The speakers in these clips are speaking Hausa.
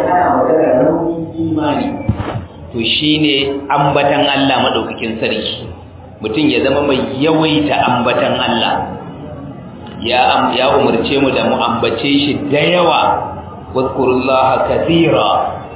ana magana raunin imani to shine ambatan Allah madaukakin sarki mutum ya zama mai yawaita ambatan Allah ya ya umarce mu da mu ambace shi da yawa wadkurullaha kathira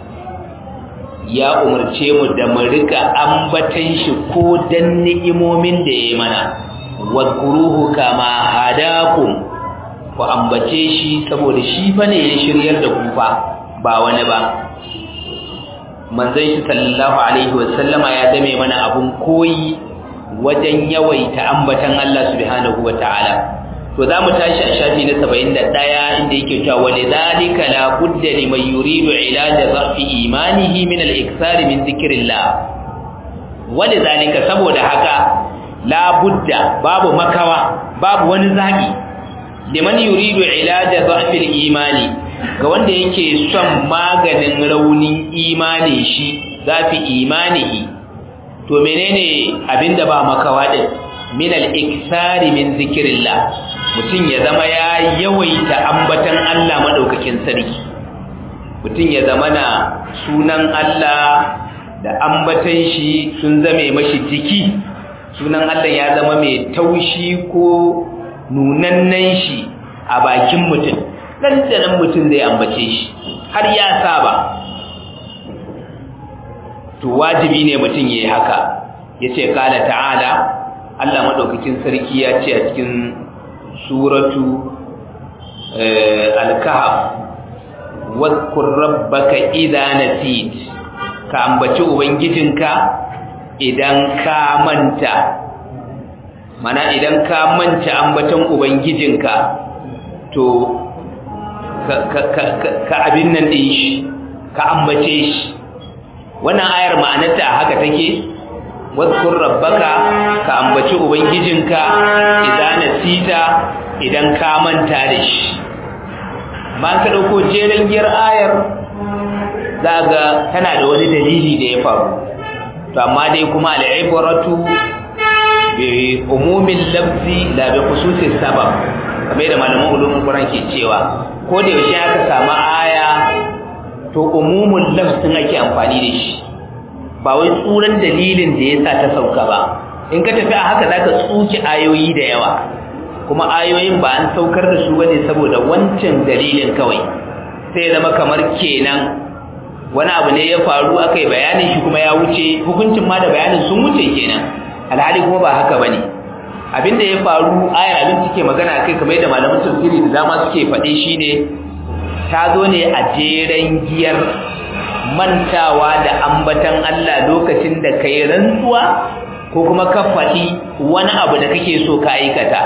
ya umarce mu da mu rika ambatan shi ko dan ni'imomin da yayi mana wadkuruhu kama hadakum ku ambace shi saboda shi fa ne ya shiryar da ku fa ba wani ba manzon shi sallallahu alaihi wasallama ya zame mana abun koyi wajen yawaita ambatan Allah subhanahu wataala to zamu tashi a shafi na 71 inda yake cewa walidhalika la budda liman yuridu ilaja dhafi imanihi min al-ikthar min dhikrillah walidhalika saboda haka la budda babu makawa babu wani zaki liman yuridu ilaja dhafi al-imani ga wanda yake son maganin raunin imani shi zafi imanihi to menene abinda ba makawa din min al-ikthari min zikrillah mutum ya zama ya yawaita ambatan Allah madaukakin sarki mutum ya zama na sunan Allah da ambatan shi sun zame mashi jiki sunan Allah ya zama mai taushi ko nunannen shi a bakin mutum nan da nan mutum zai ambace shi har ya saba to wajibi ne mutum yayi haka yace kala ta'ala Allah madaukakin sarki ya ce a cikin suratu al-kahf wadhkur rabbaka idha nasit ka ambaci ubangijinka idan ka manta mana idan ka manta ambaton ubangijinka to ka abin nan din shi ka ambace shi wannan ayar ma'anarta haka take wadkur rabbaka ka ambaci ubangijinka idan nasita idan ka manta da shi ba ka dauko jeren giyar ayar zaga tana da wani dalili da ya faru to amma dai kuma al'ibratu bi umumin lafzi la bi khususis sabab kamar da malaman ulumul qur'an ke cewa ko da yaushe aka samu aya to umumul lafzin ake amfani da shi ba wai tsuran dalilin da yasa ta sauka ba in ka tafi a haka zaka tsuki ayoyi da yawa kuma ayoyin ba an saukar da su bane saboda wancan dalilin kawai sai zama kamar kenan wani abu ne ya faru akai bayanin shi kuma ya wuce hukuncin ma da bayanin sun wuce kenan alhali kuma ba haka bane abinda ya faru ayar abin take magana kai kamar yadda malaman tafsiri da dama suke faɗi shine ta zo ne a jeren giyar mantawa da ambatan Allah lokacin da kai rantsuwa ko kuma ka faɗi wani abu da kake so ka aikata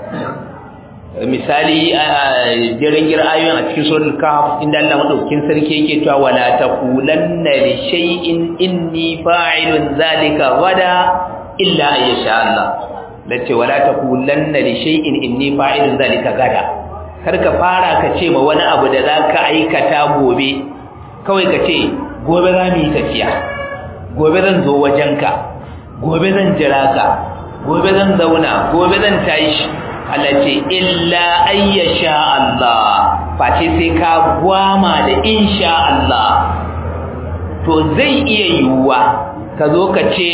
misali jeren giyar ayoyin a cikin suratul kahf inda Allah madaukakin sarki yake cewa wala taqulanna li shay'in inni fa'ilun zalika gada illa ayyasha Allah lace wala taqulanna li shay'in inni fa'ilun zalika gada kar ka fara ka ce ma wani abu da zaka aikata gobe kawai ka ce gobe za mu yi tafiya gobe zan zo wajenka gobe zan jira ka gobe zan zauna gobe zan tashi Allah ce illa ayyasha Allah face sai ka gwama da insha Allah to zai iya yiwuwa ka zo ka ce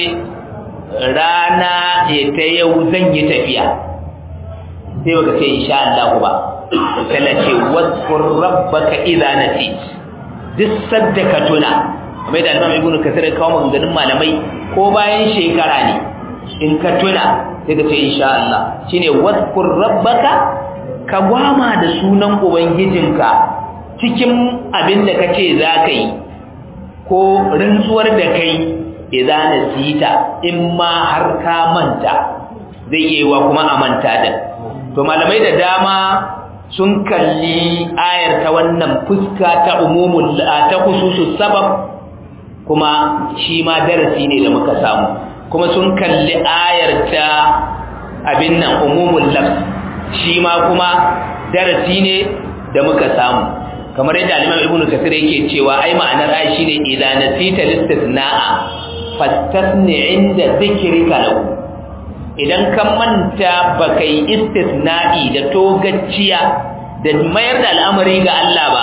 rana ya ta yau zan yi tafiya sai baka ce insha Allah ba sai ce wadkur rabbaka idza nasit duk sadda ka tuna kamar da Imam Ibn Kathir ya kawo maganganun malamai ko bayan shekara ne in ka tuna sai ka ce insha Allah shine wadkur rabbaka ka gwama da sunan ubangijinka cikin abin da kace za ka yi ko rantsuwar da kai idza nasita in ma har ka manta zai yi wa kuma a manta da to malamai da dama sun kalli ayar ta wannan fuska ta umumul ta khususus sabab kuma shi ma darasi ne da muka samu kuma sun kalli ayar ta abin nan umumul lafz shi ma kuma darasi ne da muka samu kamar yadda al-Imam Ibn Kathir yake cewa ai ma'anar ai shine idza nasita listisna'a fastasni inda dhikrika lahu idan ka manta baka yi istisna'i da togacciya da mayar da al'amari ga Allah ba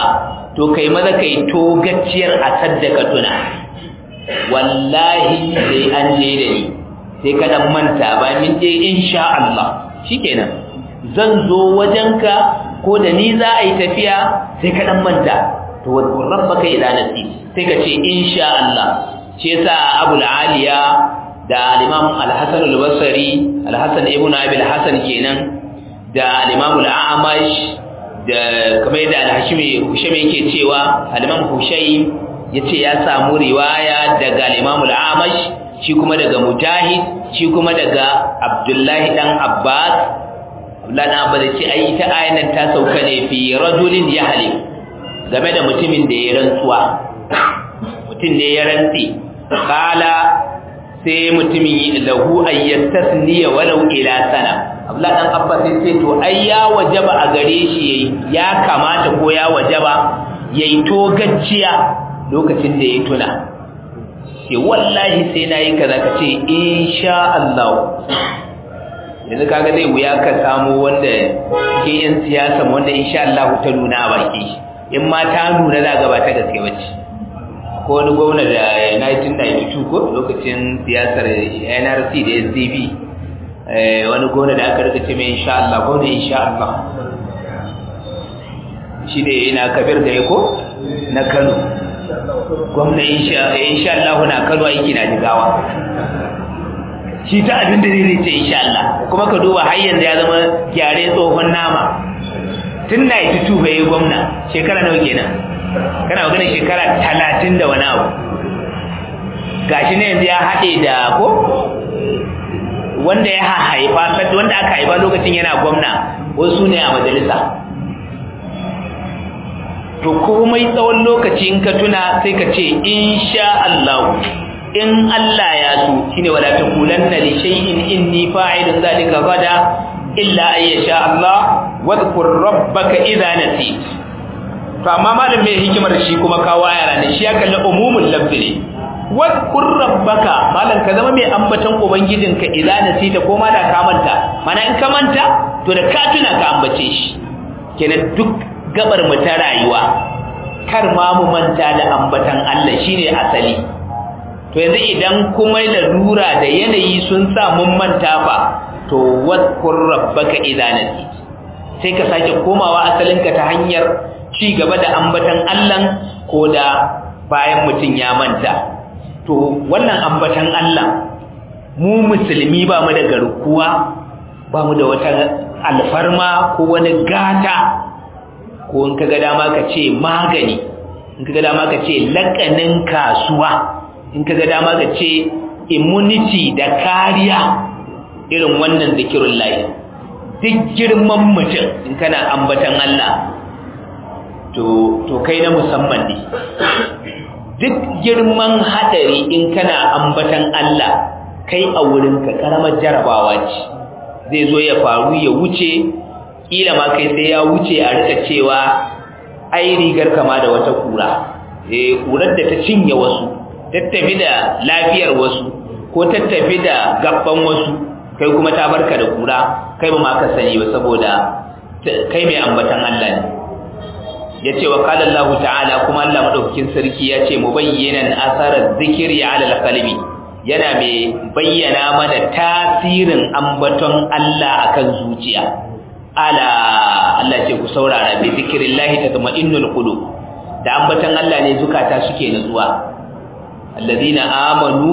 to kai maza kai to gacciyar a saddaka tuna wallahi sai an je da ni sai ka dan manta ba min je insha Allah shikenan zan zo wajenka ko da ni za a yi tafiya sai ka dan manta to wadkur rabbaka ila nasi sai ka ce insha Allah shi yasa Abu aliya da al-Imam al-Hasan al-Basri al-Hasan ibn Abi al-Hasan kenan da al-Imam al-A'mash da kamar da al-Hashimi Hushaymi yake cewa al-Imam Hushaym yace ya samu riwaya daga al-Imam al-A'mash shi kuma daga Mujahid shi kuma daga Abdullahi dan Abbas Abdullahi dan Abbas yace ai ita ayan nan ta sauka ne fi rajulin yahlim game da mutumin da ya rantsuwa mutum ne ya rantsi kala sai mutumin lahu ayyastasniya walau ila sana Abdullahi dan Abbas sai ce to ai ya wajaba a gare shi ya kamata ko ya wajaba yayi to gacciya lokacin da ya tuna ce wallahi sai nayi kaza kace insha Allah yanzu kaga zai wuya ka samu wanda ke yan siyasa wanda insha Allah ta nuna a baki in ma ta nuna za ga ba ta gaske bace ko wani gwamna da 1992 ko lokacin siyasar NRC da SDP wani gwamna da aka rika ce mai insha Allah gwamna insha Allah shi ne ina kabir da ko na Kano gwamna insha Allah na Kano aiki na jigawa shi ta abin da zai ce insha Allah kuma ka duba har yanzu ya zama gyare tsohon nama tun na yi tutu bai gwamna shekara nawa kenan kana magana shekara talatin da wani abu gashi ne yanzu ya haɗe da ko wanda ya haifa wanda aka haifa lokacin yana gwamna wasu ne a majalisa to komai tsawon lokaci in ka tuna sai ka ce insha Allah in Allah ya so shine wala taqulanna li shay'in inni fa'ilun zalika gada illa an yasha Allah wadhkur rabbaka idha nasit to amma malam mai hikimar shi kuma kawo ayara ne shi ya kalli umumul lafzi ne wadhkur rabbaka malam ka zama mai ambaton ubangijinka idza nasita ko ma da ka manta mana in ka manta to da ka tuna ka ambace shi kenan duk gabar mu ta rayuwa kar ma mu manta da ambatan Allah shine asali to yanzu idan kuma lalura da yanayi sun sa mun manta fa to wadhkur rabbaka idza nasit sai ka sake komawa asalinka ta hanyar ci gaba da ambatan Allah ko da bayan mutum ya manta to wannan ambatan Allah mu musulmi ba mu da garkuwa ba mu da wata alfarma ko wani gata ko in kaga dama ka ce magani in kaga dama ka ce lakanin kasuwa in kaga dama ka ce immunity da kariya irin wannan zikirun lahi duk girman mutum in kana ambatan Allah to to kai na musamman ne duk girman hadari in kana ambatan Allah kai a wurin ka karamar jarabawa ce zai zo ya faru ya wuce kila ma kai sai ya wuce a rika cewa ai rigar kama da wata kura eh kurar da ta cinye wasu tattafi da lafiyar wasu ko tattafi da gabban wasu kai kuma ta barka da kura kai ba ma ka sani ba saboda kai mai ambatan Allah ne yace wa qala Allah ta'ala kuma Allah madaukakin sarki yace mubayyinan asarar zikri ala alqalbi yana mai bayyana mana tasirin ambaton Allah akan zuciya ala Allah ce ku saurara bi zikrillahi tatma'innul qulub da ambaton Allah ne zukata suke nutsuwa alladhina amanu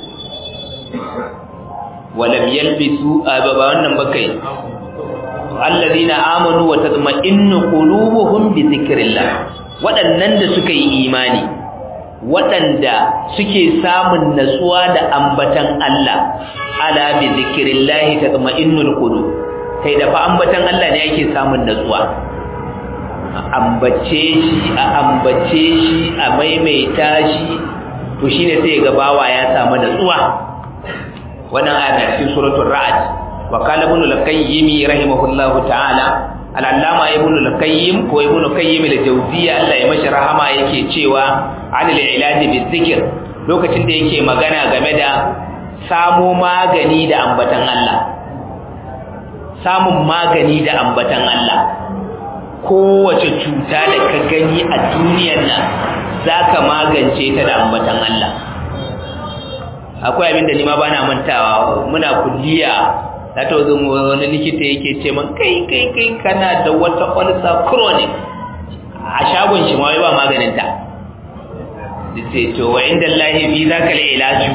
walam yalbisu ba wannan bakai alladhina amanu wa tatma'innu qulubuhum bi dhikrillah waɗannan da suka yi imani waɗanda suke samun natsuwa da ambatan Allah ala bi dhikrillah tatma'innul qulub kai da fa ambatan Allah ne yake samun natsuwa ambace shi a ambace shi a maimaita shi to shine sai ga bawa ya samu natsuwa wannan aya cikin suratul ra'd wa qala ibn al-qayyim rahimahullahu ta'ala al-allama ibn al-qayyim ko ibn qayyim al-jawziyya Allah ya mashi rahama yake cewa anil ilaj bizikr lokacin da yake magana game da samu magani da ambatan Allah samun magani da ambatan Allah kowace cuta da ka gani a duniyar nan za ka magance ta da ambatan Allah akwai abin da ni ma bana mantawa muna kulliya na ta wazo wani likita yake ce man kai kai kai kana da wata ulcer chronic a shagon shi ma wai ba maganin ta sai to wa inda Allah fi zaka la ilaju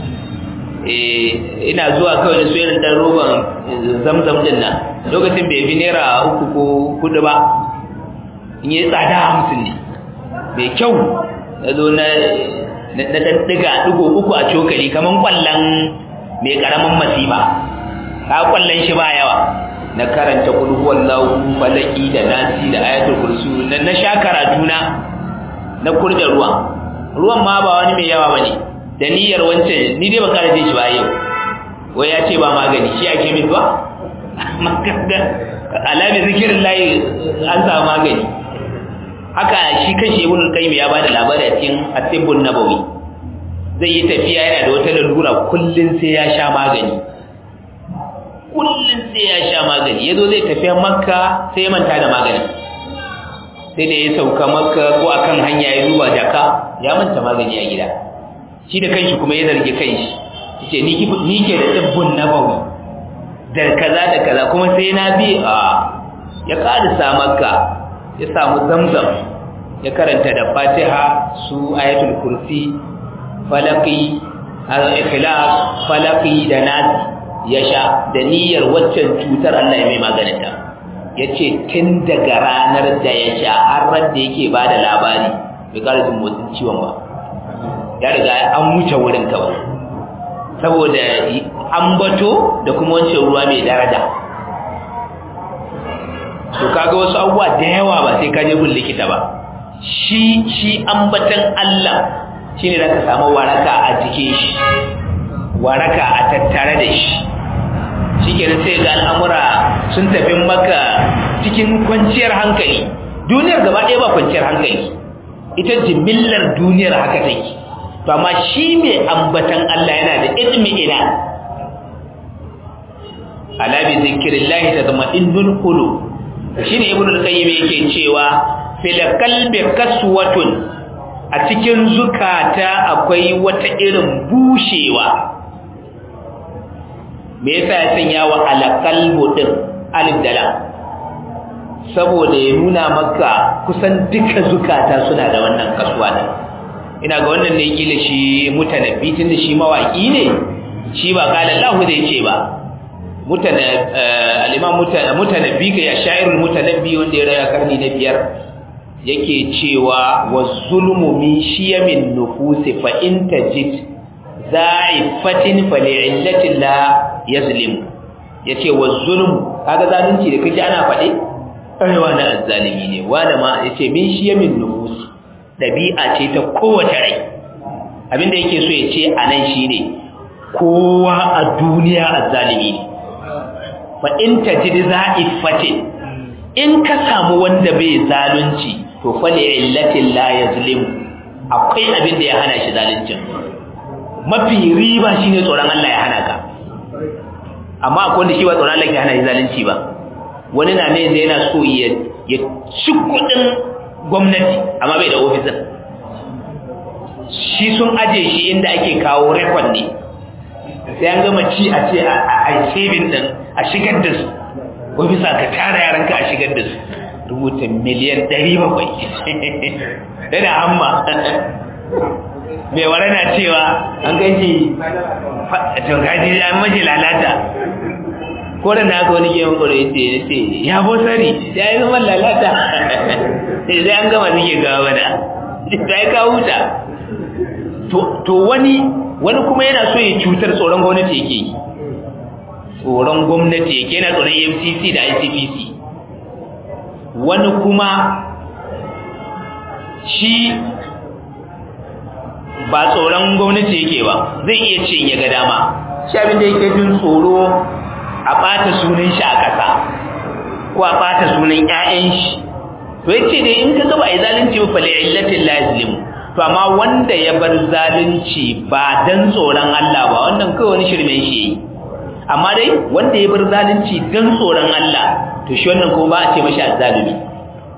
eh ina zuwa kawai da soyayyar dan roban zamzam din nan lokacin bai bi naira uku ko kudu ba in yi tsada hamsin ne mai kyau na zo na na dan diga digo uku a cokali kaman kwallon mai karamin masifa ka kwallon shi ba yawa na karanta kul huwallahu falaki da nasi da ayatul kursi na na sha karatuna na kurda ruwan ruwan ma ba wani mai yawa bane da niyyar wancan ni dai ban kara jin shi ba yau wai ya ce ba magani shi ake min ba alami zikirin layi an samu magani haka shi kanshi ibn qayyim ya bada labari a cikin at-tibbun nabawi zai yi tafiya yana da wata lalura kullun sai ya sha magani kullun sai ya sha magani yazo zai tafi makka sai ya manta da magani sai da ya sauka makka ko akan hanya ya duba jaka ya manta magani a gida shi da kanshi kuma ya zargi kanshi yace ni ki ni ke da tibbun nabawi da kaza da kaza kuma sai na bi a ya karisa makka ya samu zamzam ya karanta da fatiha su ayatul kursi falaki al-ikhlas falaki da nas ya sha da niyyar waccan cutar Allah ya mai maganinta yace tun daga ranar da ya sha har ran da yake bada labari bai ƙara jin motsin ciwon ba ya riga an wuce wurin kawai saboda ambato da kuma wancan ruwa mai daraja to kaga wasu abubuwa da yawa ba sai ka je gun likita ba shi shi ambatan Allah shine zaka samu waraka a cikin shi waraka a tattare da shi shikenan sai ga al'amura sun tafi maka cikin kwanciyar hankali duniyar gaba ɗaya ba kwanciyar hankali ita jimillar duniyar haka take to amma shi mai ambatan Allah yana da ilmi ina ala bi zikrillahi tatma'innul qulub shine ibnu al-qayyim yake cewa fil qalbi kaswatun a cikin zukata akwai wata irin bushewa me yasa ya sanya wa al-qalbu din alif dala saboda ya nuna maka kusan duka zukata suna da wannan kasuwa din ina ga wannan ne kila shi mutanabbi tunda shi mawaki ne shi ba kala Allah zai ce ba al'imam mutanabbi ga ya sha'irul mutanabbi wanda ya raya karni na biyar yake cewa wa zulmu min shiyamin nufusi fa in tajid za'ifatin fa li'illatin la yazlim yace wa zulmu kaga zalunci da kaji ana faɗe ai wani azzalimi ne wani ma yace min shiyamin nufusi dabi'a ce ta kowace rai abinda yake so ya ce anan shine kowa a duniya azzalimi ne fa in tajid za'ifatin in ka samu wanda bai zalunci to fa li illatin la yazlim akwai abin da ya hana shi zaluncin mafi riba shine tsoron Allah ya hana ka amma akwai wanda shi ba tsoron Allah ya hana shi zalunci ba wani na ne yana so ya ya ci kudin gwamnati amma bai da ofisin shi sun aje shi inda ake kawo rekod ne sai an gama ci a ce a saving din a shigar da su ko bisa ka tara yaranka a shigar da su rubuta miliyan 700 dana hamma mai wara na cewa an gaji to gaji an maji lalata ko da na aka wani gemun kwaro ya ce ce ya bo sari ya yi zama lalata sai an gama suke gawa da ta yi kawo huta to wani wani kuma yana so ya cutar tsoron gwamnati yake yi tsoron gwamnati yake yana tsoron FCC da ICPC wani kuma shi ba tsoron gwamnati yake ba zai iya ce ya ga dama shi abin da yake jin tsoro a ɓata sunan shi a ƙasa ko a ɓata sunan 'ya'yan shi to yace dai in ka gaba a yi zalunci ba fali illatin lazim to amma wanda ya bar zalunci ba dan tsoron Allah ba wannan kawai wani shirmen shi yi amma dai wanda ya bar zalunci dan tsoron Allah to shi wannan kuma ba a ce mashi azzalumi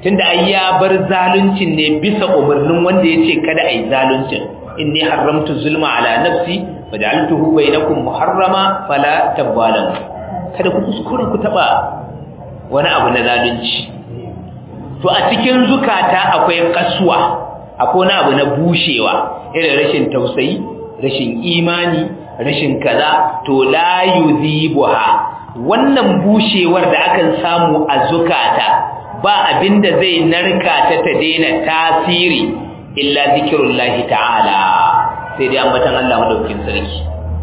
tunda ai ya bar zaluncin ne bisa umarnin wanda yace kada ai zaluncin inni haramtu zulma ala nafsi waja'altuhu bainakum muharrama fala tabalamu kada ku kuskure ku taba wani abu na zalunci to a cikin zukata akwai kasuwa akwai wani abu na bushewa irin rashin tausayi rashin imani rashin kaza to la yudhibuha wannan bushewar da akan samu a zukata ba abinda zai narka ta ta daina tasiri illa zikrullahi ta'ala sai dai ambatan Allah madaukin sarki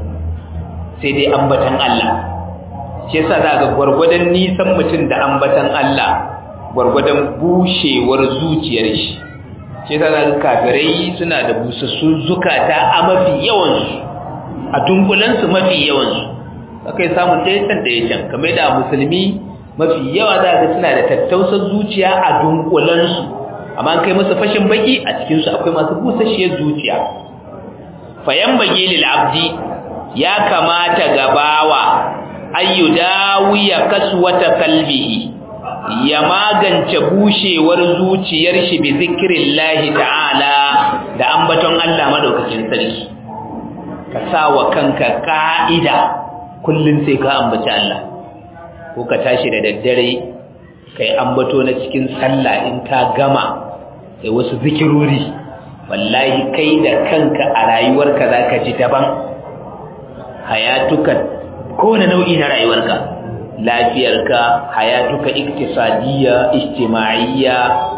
sai dai ambatan Allah shi yasa za ga gwargwadon nisan mutum da ambatan Allah gwargwadon bushewar zuciyar shi shi yasa za ga kafirai suna da busassun zukata a mafi yawansu a dunkulansu mafi yawansu akai samun ɗaya can ɗaya can kamar da musulmi mafi yawa za ga suna da tattausar zuciya a dunkulansu amma kai musu fashin baki a cikinsu akwai masu busasshiyar zuciya fayan bagi lil abdi ya kamata gabawa ayyu dawiya kaswata kalbihi ya magance bushewar zuciyar shi bi zikrillahi ta'ala da ambaton Allah madaukakin sarki ka sawa kanka ka'ida kullun sai ka ambaci Allah ko ka tashi da daddare kai ambato na cikin sallah in ka gama kai wasu zikirori wallahi kai da kanka a rayuwarka zaka ji daban hayatuka kowane nau'i na rayuwarka lafiyarka hayatuka iktisadiyya ijtima'iyya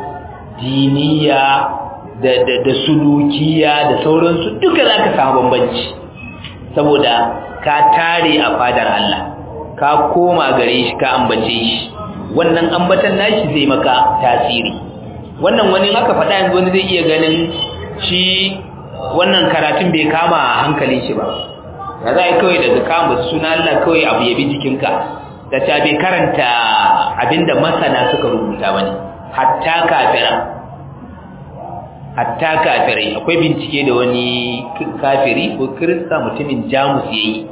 diniya da da da sulukiya da sauransu duka zaka samu bambanci saboda ka tare a fadar Allah ka koma gare shi ka ambace shi wannan ambatan nashi zai maka tasiri wannan wani aka faɗa yanzu wani zai iya ganin shi wannan karatun bai kama hankalin shi ba da za a kawai daga kama suna Allah kawai abu yabi jikinka da ta bai karanta abinda masana suka rubuta wani hatta kafira hatta kafirai akwai bincike da wani kafiri ko kirista mutumin jamus ya yi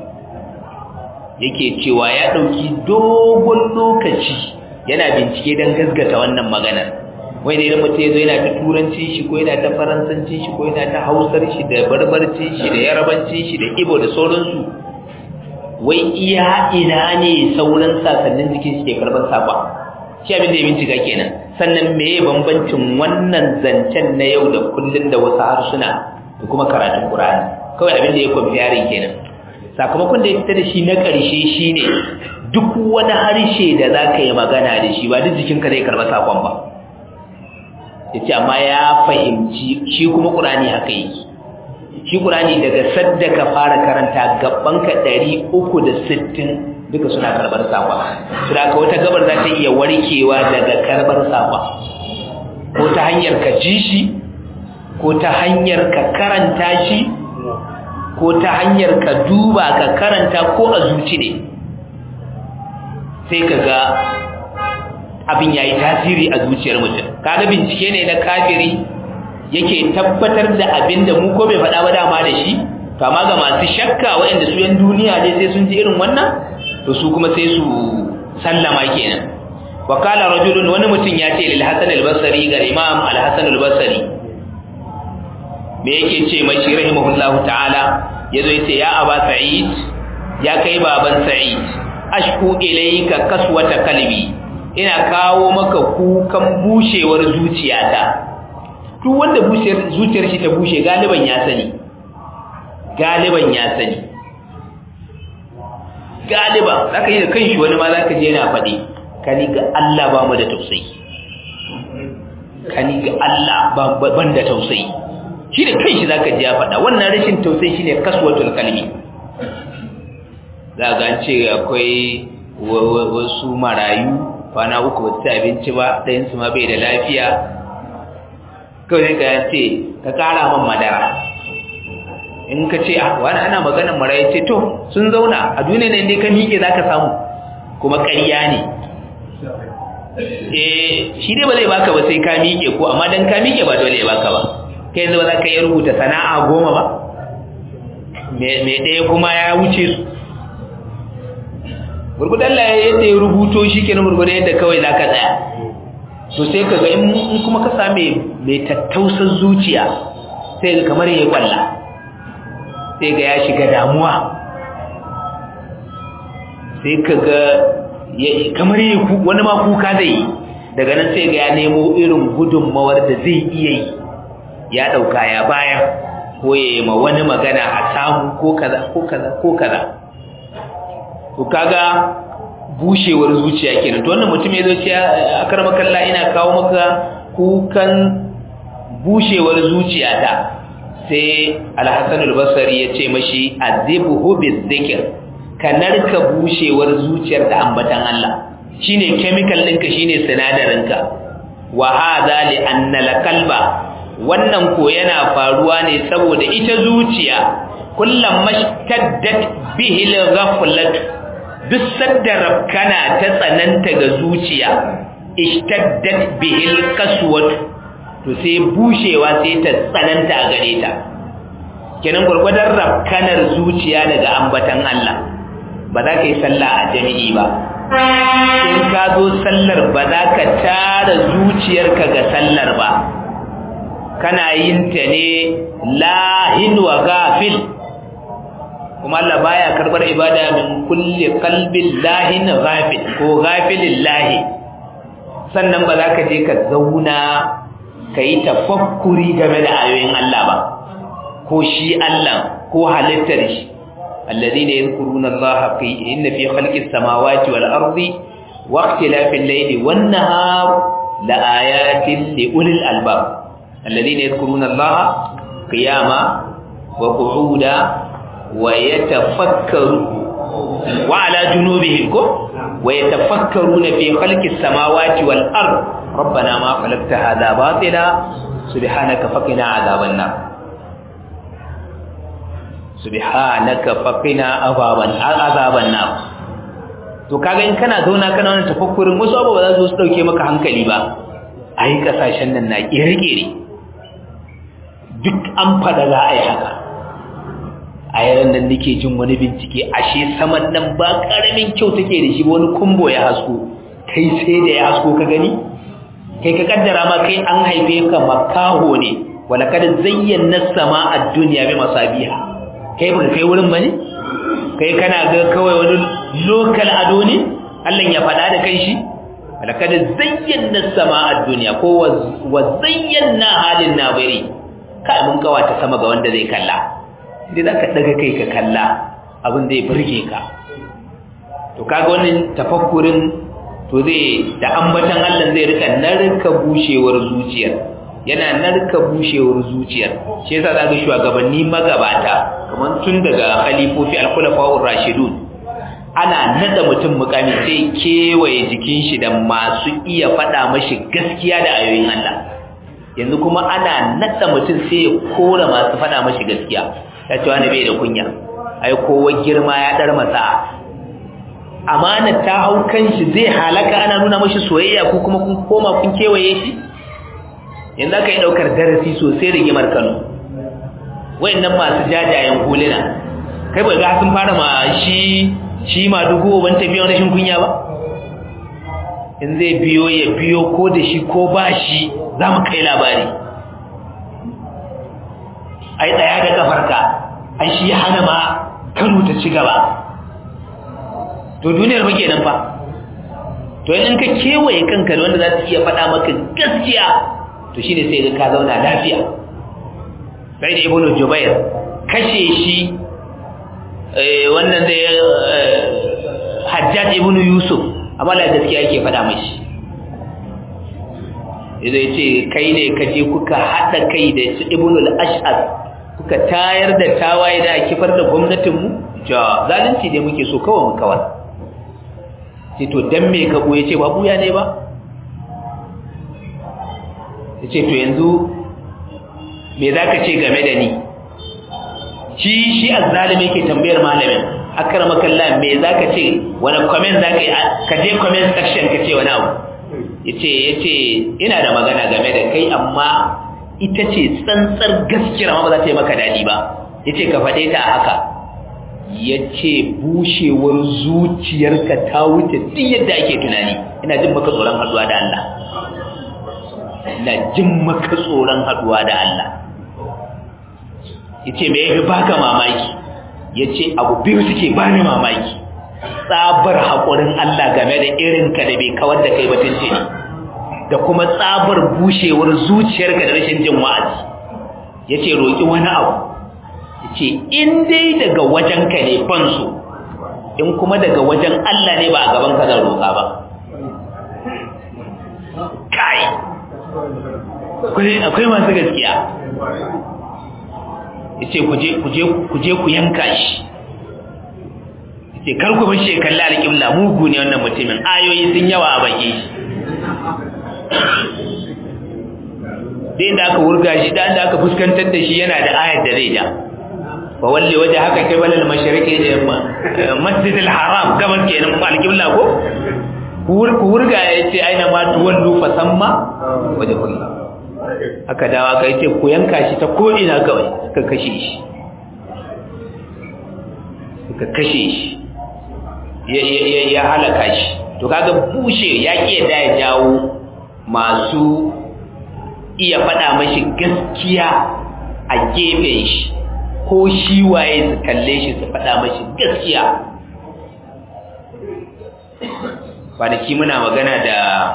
yake cewa ya ɗauki dogon lokaci yana bincike don gasgata wannan maganar wai da idan mutum ya zo yana ta turanci shi ko yana ta faransanci shi ko yana ta hausar shi da barbarci shi da yarabanci shi da ibo da sauransu wai iya ina ne sauran sasannin jikin shi ke karɓar saƙon shi abin da ya bincika kenan sannan meye bambancin wannan zancen na yau da kullun da wasu harsuna da kuma karatun Qur'ani kawai abin da ya comparing kenan sakamakon da ya fita da shi na ƙarshe shine duk wani harshe da zaka yi magana da shi ba duk jikinka zai karba sakon ba yace amma ya fahimci shi kuma Qur'ani haka yake shi Qur'ani daga sadda ka fara karanta gabanka 360 duka suna karbar sakwa su da wata gabar za ta iya warkewa daga karbar sakwa ko ta hanyar ka ji shi ko ta hanyar ka karanta shi ko ta hanyar ka duba ka karanta ko a zuci ne sai ka ga abin ya yi tasiri a zuciyar mutum kaga bincike ne na kafiri yake tabbatar da abin da mu ko bai faɗa ba dama da shi to amma ga masu shakka waɗanda su yan duniya ne sai sun ji irin wannan to su kuma sai su sallama kenan wa qala rajulun wani mutum ya ce lil hasan al-basri ga imam al-hasan al-basri me yake ce mashi rahimahullahu ta'ala yazo yace ya aba sa'id ya kai baban sa'id ashku ilayka kaswata kalbi ina kawo maka kukan bushewar zuciyata duk wanda bushewar zuciyar shi ta bushe galiban ya sani galiban ya sani galiba zaka yi da kanshi wani ma zaka je yana faɗi kani ga Allah ba mu da tausayi kani ga Allah ba ban da tausayi shi da kanshi zaka je ya faɗa wannan rashin tausayi shine kaswatul kalbi zaka an ce akwai wasu marayu kwana uku ba su abinci ba ɗayan su ma bai da lafiya kawai ka ce ka kara man madara in ka ce wani ana maganar marayi ce to sun zauna a duniya ne dai ka miƙe za ka samu kuma ƙarya ne eh shi dai ba zai baka ba sai ka miƙe ko amma dan ka miƙe ba dole ya baka ba kai yanzu ba za ka iya rubuta sana'a goma ba me ɗaya kuma ya wuce su gurgudan la yadda ya rubuto shi kenan gurgudan yadda kawai za ka tsaya to sai kaga in kuma ka same mai tattausar zuciya sai ga kamar yayi kwalla sai ga ya shiga damuwa sai kaga kamar yayi wani ma kuka zai yi daga nan sai ga ya nemo irin gudunmawar da zai iya yi ya dauka ya bayar ko ya yi ma wani magana a samu ko kaza ko kaza ko kaza to kaga bushewar zuciya kenan to wannan mutum ya zo ce akarma kalla ina kawo maka kukan bushewar zuciya ta sai al-Hasan al-Basri ya ce mashi azibhu bizikr ka narka bushewar zuciyar da ambatan Allah shine chemical ɗinka shine sinadarinka wa hadha li anna al-qalba wannan ko yana faruwa ne saboda ita zuciya kullum mashtaddat bihi al-ghaflat duk sadda rabkana ta tsananta ga zuciya ishtaddat bihi al-qaswat to sai bushewa sai ta tsananta a gare ta kenan gurgurdan rabkanar zuciya daga ambatan Allah ba za ka yi sallah a jami'i ba in ka zo sallar ba za ka tara zuciyarka ga sallar ba kana yin ta ne lahin wa gafil kuma Allah baya karbar ibada min kulli qalbin lahin ghafil ko ghafilin lahi sannan ba za ka je ka zauna ka yi tafakkuri game da ayoyin Allah ba ko shi Allah ko halittar shi alladhina yadhkuruna Allah fi inna fi khalqis samawati wal ardi wa ikhtilafil layli wan nahar la ayatin li ulil albab الذين يذكرون الله قياما وقعودا ويتفكرون وعلى جنوبهم ويتفكرون في خلق السماوات والأرض ربنا ما خلقت هذا باطلا سبحانك فقنا عذاب النار سبحانك فقنا عذاب النار to kaga in kana zauna kana wannan tafakkurin wasu abu ba za su dauke maka hankali ba ai kasashen nan na kire-kire duk an fada za a yi haka a yaran nan nake jin wani bincike ashe saman nan ba karamin kyau take da shi wani kumbo ya hasko kai sai da ya hasko ka gani kai ka kaddara ma kai an haife ka makaho ne wala kada zayyana sama a duniya bi masabiha kai ba kai wurin bane kai kana ga kawai wani local ado ne Allah ya faɗa da kai shi wala kada zayyana sama a duniya ko wa zayyana halin nabiri kai mun kawata sama ga wanda zai kalla idan zaka daga kai ka kalla abin zai burge ka to kaga wannan tafakkurin to zai da ambatan Allah zai rika narka bushewar zuciyar yana narka bushewar zuciyar shi yasa zaka shugabanni magabata kamar tun daga khalifofi al-khulafa'ur rashidun ana nada mutum mukami sai kewaye jikin shi da masu iya faɗa mashi gaskiya da ayoyin Allah yanzu kuma ana nada mutum sai ya kora masu faɗa mashi gaskiya ya ce wani bai da kunya ai kowa girma ya dar masa amana ta hau kanshi zai halaka ana nuna mashi soyayya ko kuma kun koma kun kewaye shi yanzu aka yi daukar darasi sosai rigimar Kano wayannan masu jajayen huluna kai bai ga sun fara ma shi shi ma dugo ban tafiya wani shin kunya ba in zai biyo ya biyo ko da shi ko ba shi za mu kai labari ai tsaya da kafarka ai shi hana ma Kano ta ci gaba to duniyar ba kenan fa to in ka kewaye kanka da wanda za su iya faɗa maka gaskiya to shine sai ga ka zauna lafiya sai da ibnu jubair kashe shi wannan da hajjaj ibnu yusuf amma la gaskiya yake faɗa mashi zai ce kai ne ka je kuka haɗa kai da su ibnu al-ash'ar kuka tayar da tawaye da kifar da gwamnatinmu ja zalunci ne muke so kawai mu kawar sai to dan me ka boye ce ba buya ne ba yace to yanzu me zaka ce game da ni shi shi azzalimi yake tambayar malamin akramaka Allah me zaka ce wani comment zaka yi ka je comment section ka ce wani abu yace yace ina da magana game da kai amma ita ce tsantsar gaskiya amma ba za ta yi maka dadi ba yace ka fade ta haka ya ce bushewar zuciyarka ta wuce duk yadda ake tunani ina jin maka tsoron haduwa da Allah na jin maka tsoron haduwa da Allah yace me yafi baka mamaki yace abu biyu suke bani mamaki tsabar haƙurin Allah game da irinka da bai kawar da kai batun ce da kuma tsabar bushewar zuciyarka da rashin jin wa'azi yace roki wani abu yace in dai daga wajenka ne ban so in kuma daga wajen Allah ne ba a gaban ka zan roƙa ba kai akwai masu gaskiya yace kuje kuje kuje ku yanka shi yace kar ku bar shi kalla alƙibla mugu ne wannan mutumin ayoyi sun yawa a baki shi da aka wurga shi da aka fuskantar da shi yana da ayar da zai ja fa walli waje haka kai balal mashariqi da masjidil haram gaban kenan alƙibla ko ku wurga yace aina ma tuwallu fa samma waje kullu aka dawa kai ce ku yanka shi ta ko ina kawai suka kashe shi suka kashe shi ya halaka shi to kaga bushe ya ke da ya jawo masu iya faɗa mashi gaskiya a gefen shi ko shi waye su kalle shi su faɗa mashi gaskiya kwanaki muna magana da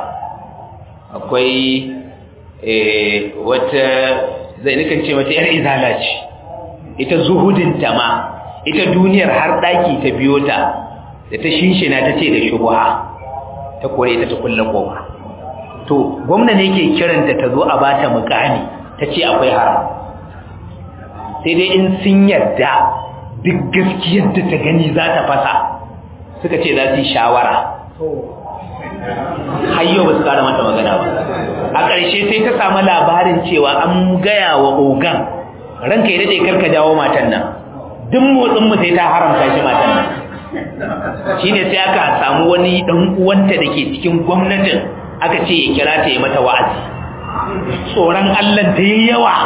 akwai wata zai nukan ce mata yar izala ce ita zuhudinta ma ita duniyar har ɗaki ta biyo ta da ta shinshina ta ce da shubuha ta kore ita ta kulle koma to gwamna ne ke kiranta ta zo a bata mukami ta ce akwai haram sai dai in sun yarda duk gaskiyar da ta gani za ta fasa suka ce za su yi shawara hayyo ba su kara mata magana ba a ƙarshe sai ta samu labarin cewa an gaya wa ogan ranka yi daɗe karka jawo matan nan duk motsin mu sai ta haramta shi matan nan shine sai aka samu wani dan uwanta dake cikin gwamnatin aka ce ya kira ta yi mata wa'azi tsoron Allah da yayi yawa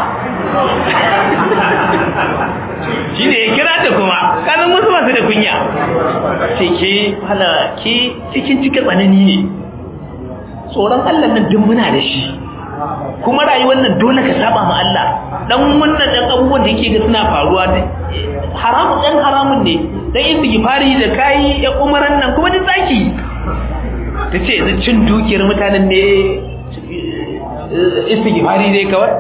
shine ya kira ta kuma kazan wasu masu da kunya ce ke hala ke cikin cika tsanani ne tsoron Allah nan duk muna da shi kuma rayuwar nan dole ka saba ma Allah dan wannan dan abubuwan da yake ga suna faruwa haramun dan haramun ne dan istighfari da kai ya umaran nan kuma duk zaki tace yanzu cin dukiyar mutanen ne istighfari dai kawai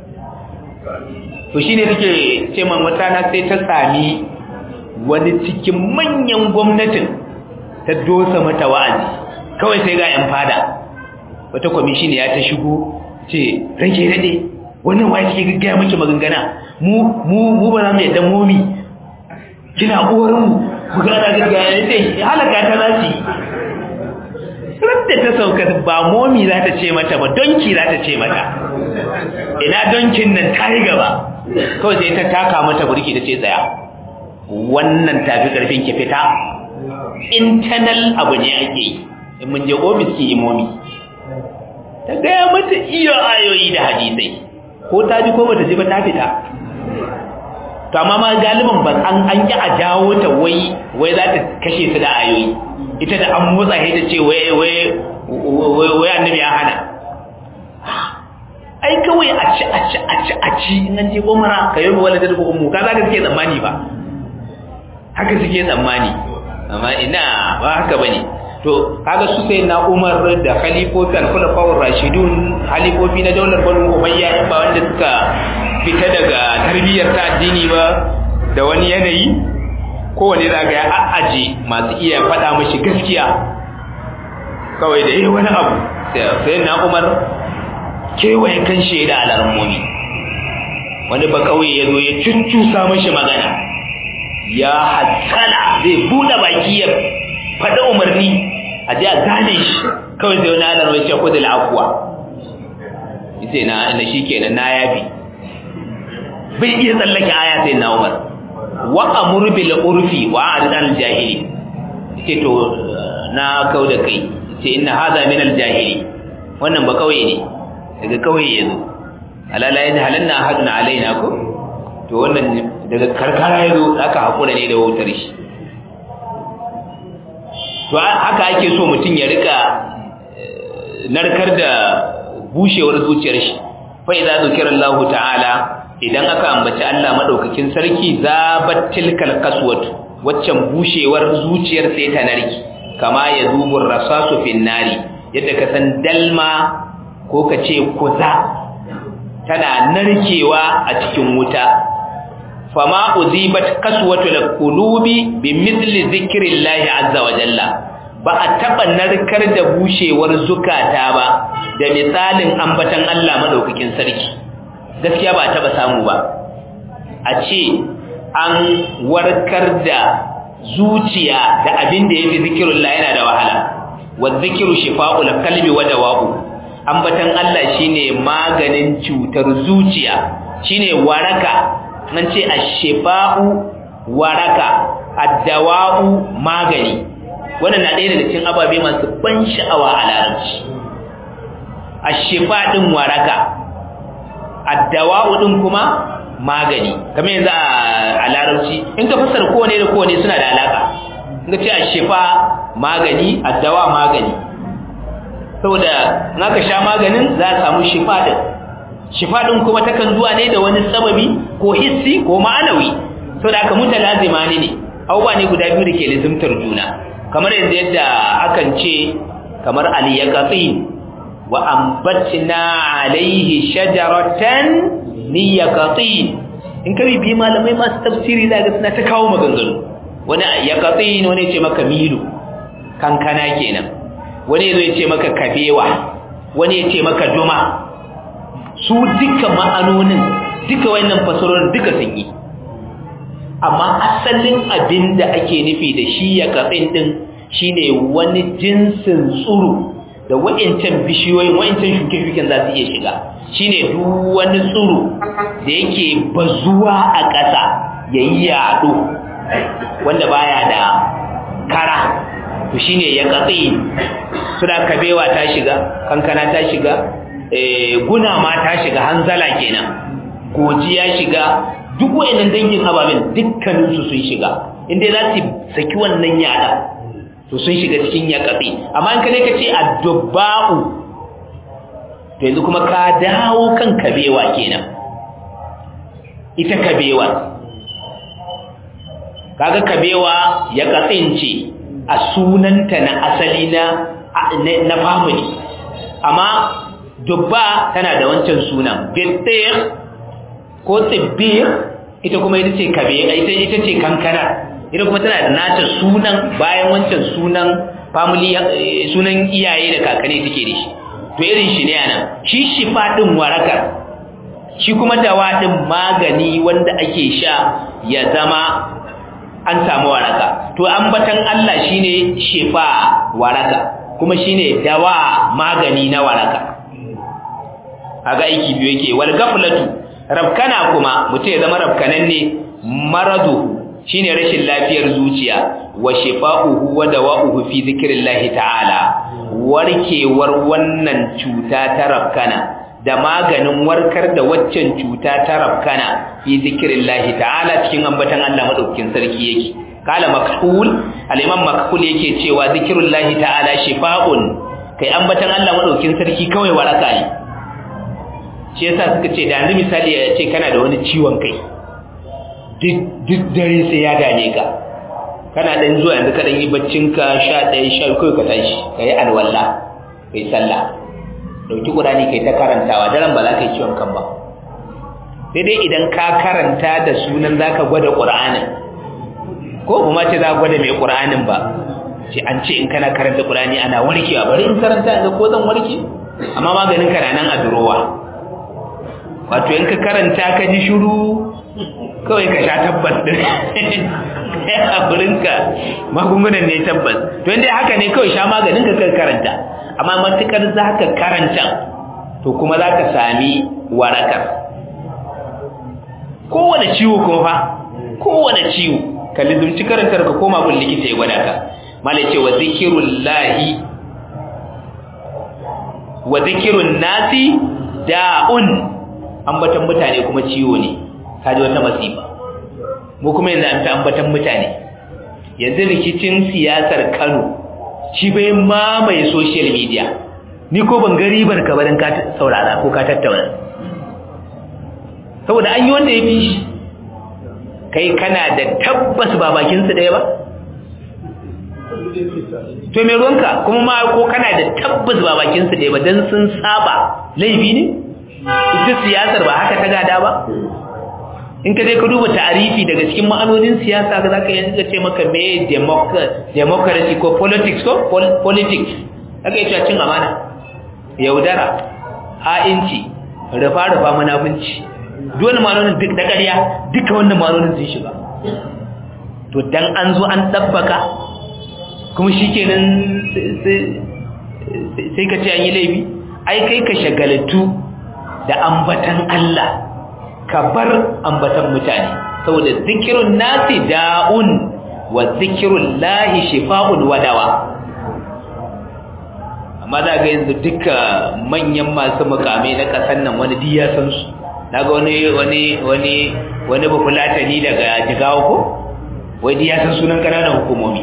to shine take ce man mutana sai ta sami wani cikin manyan gwamnatin ta dosa mata wa'azi kawai sai ga yan fada wata kwamishin ya ta shigo ce rage daɗe wannan wa ke gaggaya miki magangana mu mu mu ba za mu yadda momi kina uwarin mu ku ga da gaggaya ne sai halaka ta za ci da ta sauka ba momi za ta ce mata ba donki za ta ce mata ina donkin nan ta yi gaba kawai sai ta taka mata burki ta ce tsaya wannan tafi karfin ki fita internal abu ne ake yi in mun je ofis ki imomi ta gaya mata iya ayoyi da hadisai ko ta ji ko bata ji ba ta fita to amma ma galiban ba an an ki a jawo ta wai wai za ta kashe su da ayoyi ita da an motsa sai ta ce wai wai wai annabi ya hana ai kawai a ci a ci a ci a ci in an je umara ka yi wala da ummu ka za ka suke tsammani ba haka suke tsammani amma ina ba haka bane to kaga su sai na Umar da khalifofi al-khulafa'ur rashidun khalifofi na daular Banu Umayya ba wanda suka fita daga tarbiyyar ta addini ba da wani yanayi kowane zaga ya a'aje masu iya faɗa mashi gaskiya kawai da yi wani abu sai na Umar kewaye kan shaida alarmomi wani ba kawai ya zo ya cuccusa mashi magana ya hatsala zai buɗe baki ya faɗa umarni a ji a gane shi kawai sai wani anar wai ce kudu la'afuwa ita na na shi kenan na yafi bai iya tsallake aya sai na umar wa amur bil urfi wa arid al jahili ce to na kau da kai ce inna hadha min al jahili wannan ba kawai ne daga kawai yazo alala yana halanna ahadun alaina ko to wannan daga karkara yazo aka hakura ne da wutar shi to haka ake so mutum ya rika narkar da bushewar zuciyar shi fa idza zukira Allah ta'ala idan aka ambaci Allah madaukakin sarki zabat tilkal kaswatu waccan bushewar zuciyar sai ta narki kama ya zubur rasasu fin nari yadda ka san dalma ko ka ce kuza tana narkewa a cikin wuta fama uzibat kaswatul qulubi bi mithli zikrillahi azza wa jalla ba a taba narkar da bushewar zukata ba da misalin ambatan Allah madaukakin sarki gaskiya ba a taba samu ba a ce an warkar da zuciya da abin da yafi zikrullah yana da wahala wa zikru shifa'ul qalbi wa dawa'u ambatan Allah shine maganin cutar zuciya shine waraka nan ce ashifa'u waraka addawa'u magani wannan na ɗaya daga cikin ababe masu ban sha'awa a larabci ashifa din waraka addawa'u din kuma magani kamar yanzu a larabci in ka fassara kowane da kowane suna da alaka in ka ce ashifa magani addawa magani saboda in aka sha maganin za a samu shifa din shifa din kuma takan zuwa ne da wani sababi ko hissi ko ma'anawi saboda aka mutalazima ne ne abubuwa ne guda biyu da ke lizimtar juna kamar yanzu yadda akan ce kamar aliyaqatin wa ambatna alaihi shajaratan niyaqatin in ka bibi malamai masu tafsiri za ga suna ta kawo maganganu wani yaqatin wani ya ce maka milu kankana kenan wani ya ce maka kabewa wani ya ce maka duma su duka ma'anonin duka wayannan fasarorin duka sun yi amma asalin abin da ake nufi da shi ya katsin din shine wani jinsin tsuru da wa'incan bishiyoyin wa'incan shuke-shuken za su iya shiga shine duk wani tsuru da yake bazuwa a ƙasa ya yi yaɗo wanda baya da kara to shine ya katsi suna kabewa ta shiga kankana ta shiga guna ma ta shiga hanzala kenan koji ya shiga duk wayannan dangin ababen dukkaninsu sun shiga inda za su saki wannan yada to sun shiga cikin yaƙaɓe amma in ka ne ka ce addubba'u to yanzu kuma ka dawo kan kabewa kenan ita kabewa kaga kabewa ya katsince a sunanta na asali na na family amma dubba tana da wancan sunan bittir ko tsibbir ita kuma ita ce kabe ita ita ce kankana ita kuma tana da nata sunan bayan wancan sunan family sunan iyaye da kakanni take da shi to irin shi ne anan shi shifa din warakar shi kuma dawa din magani wanda ake sha ya zama an samu waraka to ambatan Allah shine shifa waraka kuma shine dawa magani na waraka kaga aiki biyu yake wal gaflatu rabkana kuma mutum ya zama rabkanan ne maradu shine rashin lafiyar zuciya wa shifa'uhu wa dawa'uhu fi zikrillahi ta'ala warkewar wannan cuta ta rabkana da maganin warkar da waccan cuta ta rabkana fi zikrillahi ta'ala cikin ambatan Allah madaukakin sarki yake kala makhul al-imam makhul yake cewa zikrullahi ta'ala shifa'un kai ambatan Allah madaukakin sarki kawai waraka ne shi yasa suka ce da yanzu misali ya ce kana da wani ciwon kai duk dare sai ya dame ka kana dan zuwa yanzu ka dan yi baccin ka 11 sha kai ka tashi kai alwala kai sallah dauki qur'ani kai ta karantawa daren ba za ka yi ciwon kan ba sai dai idan ka karanta da sunan zaka gwada qur'anin ko kuma ce za ka gwada mai qur'anin ba ce an ce in kana karanta qur'ani ana warkewa bari in karanta ga ko zan warke amma maganin ka na nan a durowa wato in ka karanta ka ji shiru kawai ka sha tabbas din a burinka magungunan ne tabbas to inda haka ne kawai sha maganin ka kan karanta amma matukar za ka karanta to kuma za ka sami warakar kowane ciwo kuma fa kowane ciwo ka lizumci karantar ka koma gun likita ya gwada ka mala ce wa zikirullahi wa zikirun nasi da'un ambatan mutane kuma ciwo ne kaji wata masifa mu kuma yanzu an ta ambatan mutane yanzu rikicin siyasar Kano shi bai mamaye social media ni ko ban ga ribar ka barin ka saurara ko ka tattauna saboda an yi wanda ya fi shi kai kana da tabbas ba bakinsu ɗaya ba to mai ruwanka kuma ma ko kana da tabbas ba bakinsu ɗaya ba don sun saba laifi ne ita siyasar ba haka ta gada ba in ka je ka duba ta'arifi daga cikin ma'anonin siyasa za ka yanzu ce maka me democracy ko politics ko politics aka yi cewa cin amana yaudara ha'inci rufa-rufa munafunci dole ma'anonin duk da ƙarya duka wannan ma'anonin sun shiga to dan an zo an ɗabbaka kuma shi kenan sai ka ce an yi laifi ai kai ka shagaltu da ambatan Allah ka bar ambatan mutane saboda zikirun nasi da'un wa zikirun lahi shifa'un wadawa amma za ga yanzu duka manyan masu mukamai na ƙasar nan wani diya san su na ga wani wani wani wani bafulatani daga jigawa ko wai diya san sunan ƙananan hukumomi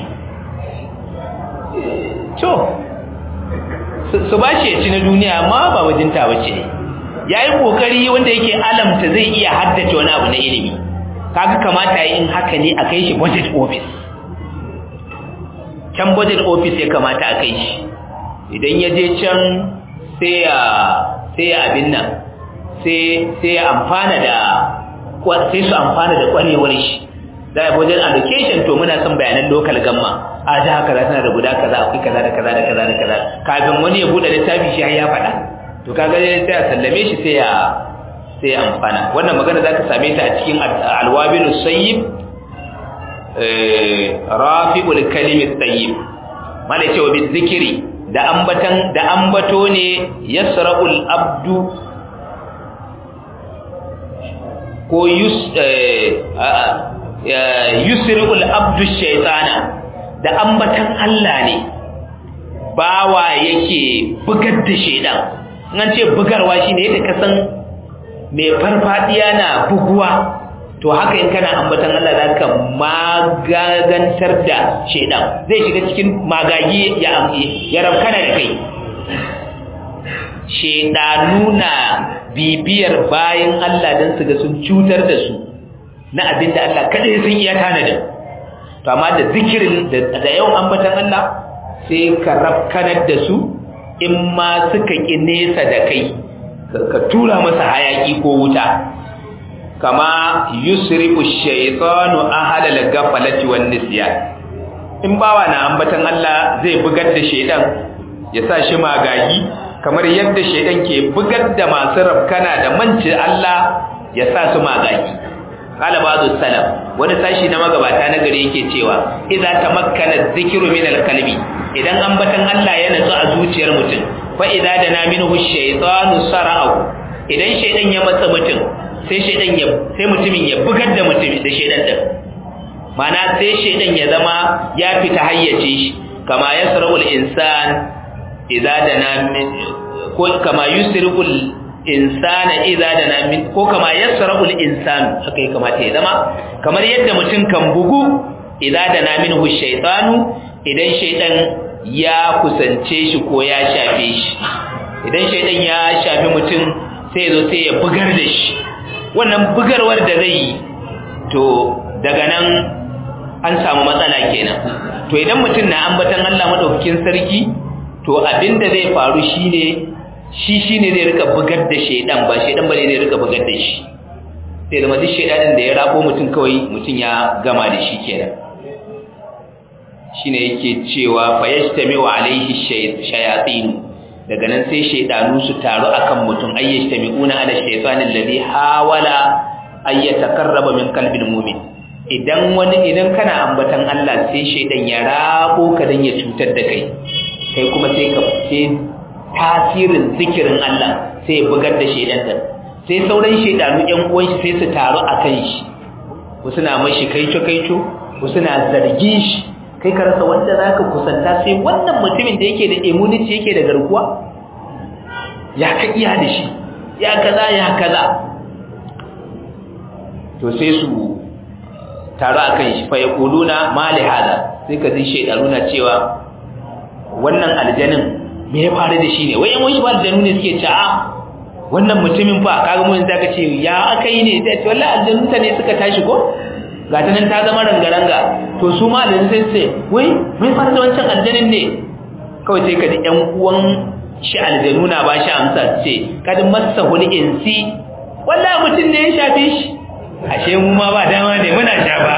to su ba shi ya ci na duniya amma ba wajinta ba ce ya yi ƙoƙari wanda yake alamta zai iya haddace wani abu na ilimi kaga kamata yi in haka ne a kai shi budget office can budget office ya kamata a kai shi idan ya je can sai ya sai ya abin nan sai sai ya amfana da sai su amfana da kwarewar shi da budget allocation to muna son bayanan local gamma a da kaza tana da guda kaza akwai kaza da kaza da kaza da kaza kafin wani ya bude littafi shi ya faɗa to kaga sai a sallame shi sai ya sai ya amfana wannan magana zaka same ta a cikin alwabil sayyib eh rafi'ul kalim sayyib malai cewa bi zikiri da ambatan da ambato ne yasra'ul abdu ko yus yusri'ul abdu shaytana da ambatan Allah ne bawa yake bugar da shedan an ce bugarwa shine yadda ka san mai farfadiya na buguwa to haka in kana ambatan Allah zaka magagantar da shedan zai shiga cikin magagi ya ya rabkana da kai shedanu na bibiyar bayan Allah dan su ga sun cutar da su na abinda Allah kada sun iya tanadin to amma da zikirin da yawan ambatan Allah sai ka rafkanar da su in ma suka ƙi nesa da kai ka tura masa hayaki ko wuta kama yusrifu shaytanu ahla al-ghaflati wan nisyan in bawa na ambatan Allah zai bugar da shaydan ya sa shi magagi kamar yadda shaydan ke bugar da masu rafkana da manci Allah ya sa su magagi qala ba'du salaf wani sashi na magabata na gari yake cewa idza tamakkana dhikru min al-qalbi idan ambatan Allah ya natsu a zuciyar mutum fa idza dana minhu shaytanu sara'u idan shaydan ya matsa mutum sai shaydan ya sai mutumin ya bugar da mutum da shaydan din mana sai shaydan ya zama ya fita hayyace shi kama yasra'ul insan idza dana min ko kama yusriqul insana idza dana min ko kama yasra'ul insanu haka ya kamata ya zama kamar yadda mutum kan bugu idza dana minhu shaytanu idan shaydan ya kusance shi ko ya shafe shi idan shaydan ya shafi mutum sai zo sai ya bugar da shi wannan bugarwar da zai yi to daga nan an samu matsala kenan to idan mutum na ambatan Allah madaukakin sarki to abinda zai faru shine shi shine zai rika bugar da shedan ba shedan bane zai rika bugar da shi sai da duk shedanin da ya rabo mutum kawai mutum ya gama da shi kenan shine yake cewa fayastami'u alaihi shayatin daga nan sai shedanu su taru akan mutum ayyastami'una ala shaytanil ladhi hawala ayyatakarraba min qalbil mu'min idan wani idan kana ambatan Allah sai shedan ya rabo ka dan ya cutar da kai kai kuma sai ka sai tasirin zikirin Allah sai ya bugar da shedan din sai sauran shedanu ƴan uwan shi sai su taru akan shi wasu na mashi kaico kaico wasu na zargin shi kai ka rasa wanda zaka kusanta sai wannan mutumin da yake da immunity yake da garkuwa ya ka iya da shi ya kaza ya kaza to sai su taru akan shi fa yaquluna ma li hada sai ka ji shedanu na cewa wannan aljanin me ya faru da shi ne wai yan wani ba aljanu ne suke ce a wannan mutumin fa kaga mun zaka ce ya aka yi ne sai ce wallahi aljanu ta ne suka tashi ko ga ta nan ta zama rangaranga to su ma aljanu sai ce wai mai fara da wancan aljanin ne kawai sai ka ji ƴan uwan shi aljanu na ba shi amsa ce kad massa hul insi wallahi mutum ne ya shafe shi ashe mu ma ba dama ne muna shafa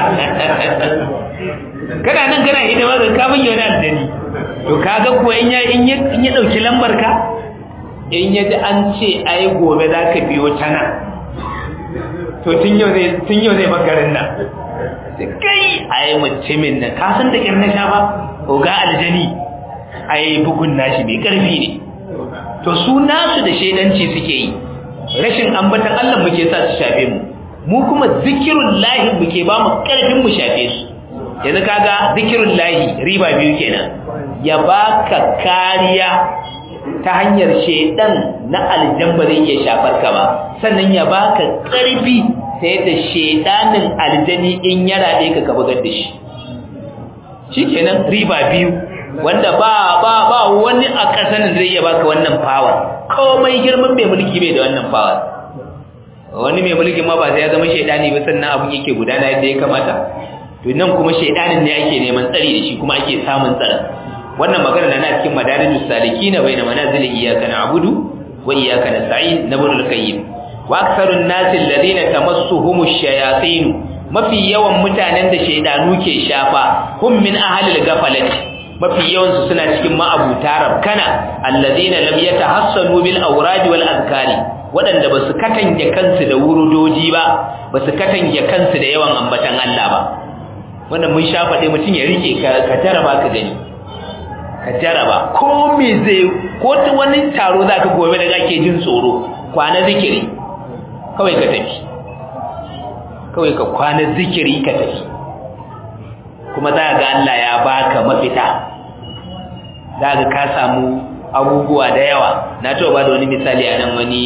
kana nan kana hidima ga ka bin wani aljani to kaga ko in ya in ya in ya dauki lambar ka in ya ji an ce ai gobe za ka biyo ta nan to tun yau zai tun yau zai bakarin nan kai ai mutumin nan ka san da kirna sha ba ga aljani ai bugun nashi mai karfi ne to su nasu da shedanci suke yi rashin ambatan Allah muke sa su shafe mu mu kuma zikirun lahi muke ba mu karfin mu shafe su yanzu kaga zikirun lahi riba biyu kenan ya baka kariya ta hanyar shedan na aljan ba zai iya shafar ka ba sannan ya baka karfi ta yadda shedanin aljani in ya rade ka ka bugar da shi shikenan riba biyu wanda ba ba ba wani a kasan da zai iya baka wannan power komai girman mai mulki bai da wannan power wani mai mulki ma ba sai ya zama shedani ba sannan abun yake gudana yadda ya kamata to nan kuma shedanin ne ake neman tsari da shi kuma ake samun tsara wannan magana na cikin madarijus salikin baina manazil iyyaka na'budu wa iyyaka nasta'in na ibn al-qayyim wa aktharun nas alladhina tamassuhumush shayatin mafi yawan mutanen da shaydanu ke shafa hum min ahli al-ghaflati mafi yawansu suna cikin ma'abuta rabkana alladhina lam yatahassanu bil awrad wal azkari wadanda basu katange kansu da wurudoji ba basu katange kansu da yawan ambatan Allah ba wannan mun sha faɗe mutum ya rike ka jaraba ka gani ka jaraba ko me zai ko ta wani taro zaka gobe da kake jin tsoro kwana zikiri kawai ka tafi kawai ka kwana zikiri ka tafi kuma za ga Allah ya baka mafita za ga ka samu abubuwa da yawa na taɓa ba da wani misali a nan wani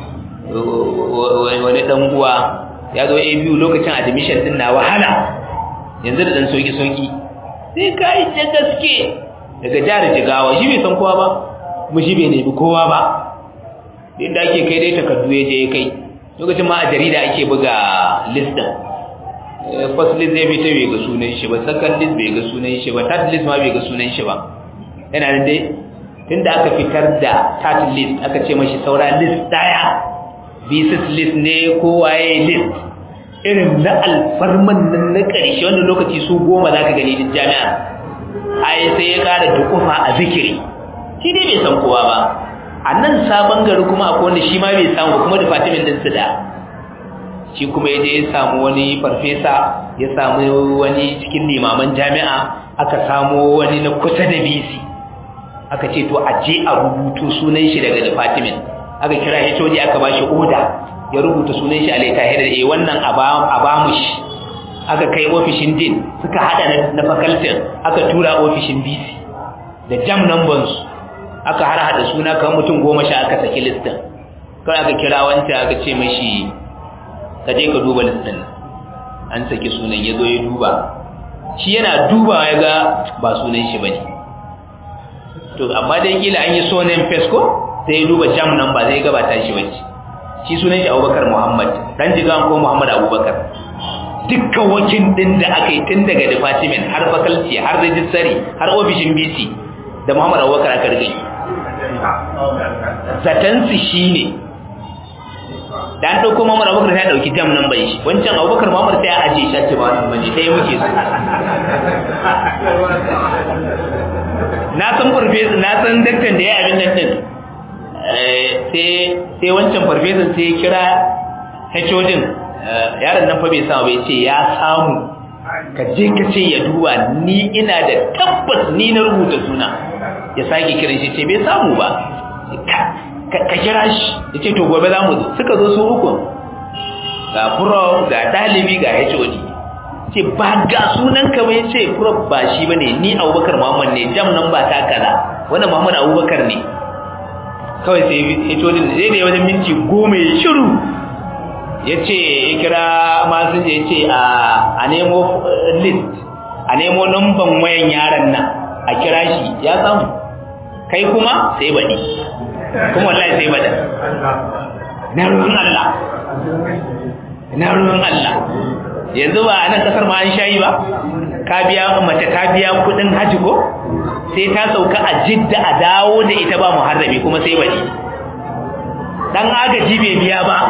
wani ɗan uwa ya zo a biyu lokacin admission din na wahala yanzu da ɗan soki soki sai ka yi ta gaske daga jihar jigawa shi bai san kowa ba mu shi bai nemi kowa ba inda ake kai dai takardu ya je ya kai lokacin ma a jarida ake buga listin first list zai fita bai ga sunan shi ba second list bai ga sunan shi ba third list ma bai ga sunan shi ba yana nan dai tunda aka fitar da third list aka ce mashi saura list daya b6 list ne ko waye list irin na alfarman nan na ƙarshe wanda lokaci su goma za ka gani duk jami'a ai sai ya ƙara dukufa a zikiri shi dai bai san kowa ba a nan sabon gari kuma akwai wanda shi ma bai samu kuma department din su da shi kuma ya je ya samu wani farfesa ya samu wani cikin limaman jami'a aka samu wani na kusa da bisi aka ce to a je a rubutu sunan shi daga department aka kira HOD aka ba shi oda ya rubuta sunan shi a laitahir eh wannan a ba mu shi aka kai ofishin din suka hada na faculty aka tura ofishin bisi da jam numbers aka har hada suna kan mutum goma sha aka saki listin kawai aka kira wancan aka ce mashi ka je ka duba listin an saki sunan ya zo ya duba shi yana duba ya ga ba sunan shi bane to amma dai kila an yi sonen fesko sai ya duba jam nan ba zai gabata shi bace shi sunan shi Abubakar Muhammad dan jigan ko Muhammad Abubakar dukkan wakil din da aka yi tun daga department har faculty har registry har ofishin BC da Muhammad Abubakar aka rike zatansu shine dan dauko Muhammad Abubakar sai dauki jam nan bai shi wancan Abubakar Muhammad sai ya aje shi ce ba wannan bane sai muke su na san farfesa na san daktan da ya abin nan din sai sai wancan farfesan sai ya kira HOD yaron nan fa bai samu bai ce ya samu ka je ka ce ya duba ni ina da tabbas ni na rubuta suna ya sake kiran shi ce bai samu ba ka kira shi ya ce to gobe za mu zo suka zo su uku ga prof ga ɗalibi ga HOD ce ba ga sunan ka bai ce prof ba shi bane ni Abubakar Muhammad ne jam nan ba ta kaza wannan Muhammad Abubakar ne kawai sai HOD zai ne wajen minti goma ya shiru ya ce ya kira masu ya ce a nemo list a nemo numban wayan yaran nan a kira shi ya samu kai kuma sai baɗi kuma wallahi sai baɗa na ruwan Allah na ruwan Allah yanzu ba a nan kasar ma an shayi ba ka biya mace ka biya kudin haji ko sai ta sauka a jidda a dawo da ita ba muharrami kuma sai baɗi dan agaji bai biya ba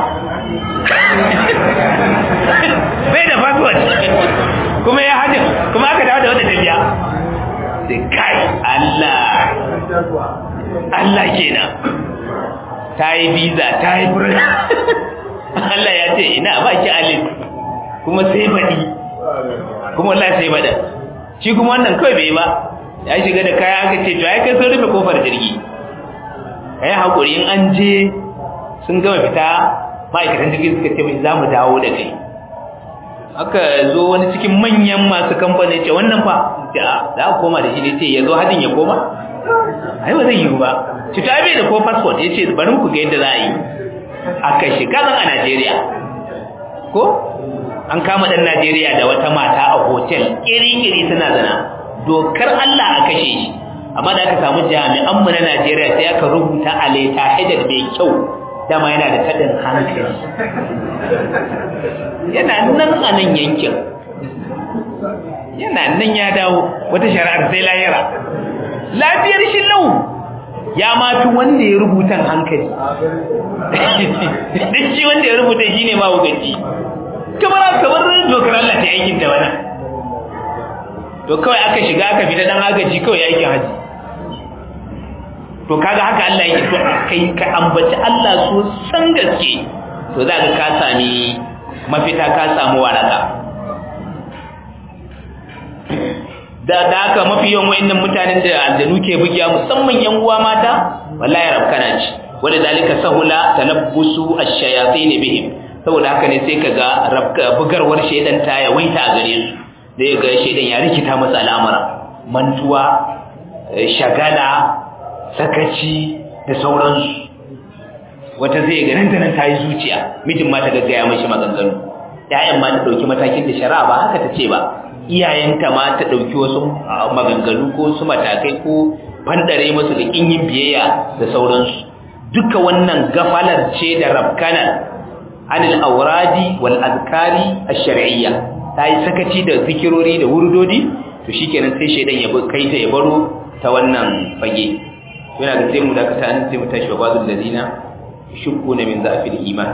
bai da passport kuma ya hajji kuma aka dawo da wata ta biya sai kai Allah Allah kenan ta yi visa ta yi furin Allah ya ce ina ba ki alif kuma sai baɗi kuma Allah sai baɗa shi kuma wannan kawai bai ba ya shiga da kaya aka ce to ai kai sun rufe kofar jirgi ai hakuri in an je sun gama fita ma'aikatan jirgi suka ce mai za mu dawo da kai aka zo wani cikin manyan masu kamfani ce wannan fa da za a koma da shi ne ce ya zo hadin ya koma ai ba zai yiwu ba ci ta bai da ko passport ya ce bari ku ga yadda za a yi aka shiga nan a Najeriya ko an kama dan Najeriya da wata mata a hotel kiri-kiri suna zana dokar Allah a kashe shi amma da aka samu jami'an mu na Najeriya sai aka rubuta a leta headed mai kyau dama yana da tadin hankali yana nan a nan yankin yana nan ya dawo wata shari'ar sai layira lafiyar shi lau ya mafi wanda ya rubutan hankali duk shi wanda ya rubuta shi ne mawugaci kamar kamar dokar Allah ta aikin da wani to kawai aka shiga aka fita dan agaji kawai aikin haji to kaga haka Allah yake to kai ka ambaci Allah so san gaske to za ka ka sami mafita ka samu waraka da da haka mafi yawan wayannan mutanen da aljanu ke bugiya musamman yan uwa mata wallahi rabkana ci wanda dalika sahula talabbusu ash-shayatin bihim saboda haka ne sai kaga rabka bugarwar shedan ta yawaita a gare su da ga shedan ya rikita masa al'amura mantuwa shagala sakaci da sauransu wata zai ga nan da nan ta yi zuciya mijin ma ta gaggaya mashi maganganu ƴaƴan ma ta ɗauki matakin da shari'a ba haka ta ce ba iyayenta ma ta ɗauki wasu maganganu ko su matakai ko fandare musu da ƙin yin biyayya da sauransu duka wannan gafalar ce da rabkanar anil auradi wal azkari ash-shar'iyya ta yi sakaci da zikirori da wurdodi to shikenan sai shedan ya kai ta ya baro ta wannan fage yana da sai mu dakata an sai mu tashi wa bazul ladina shukkuna min za'fil iman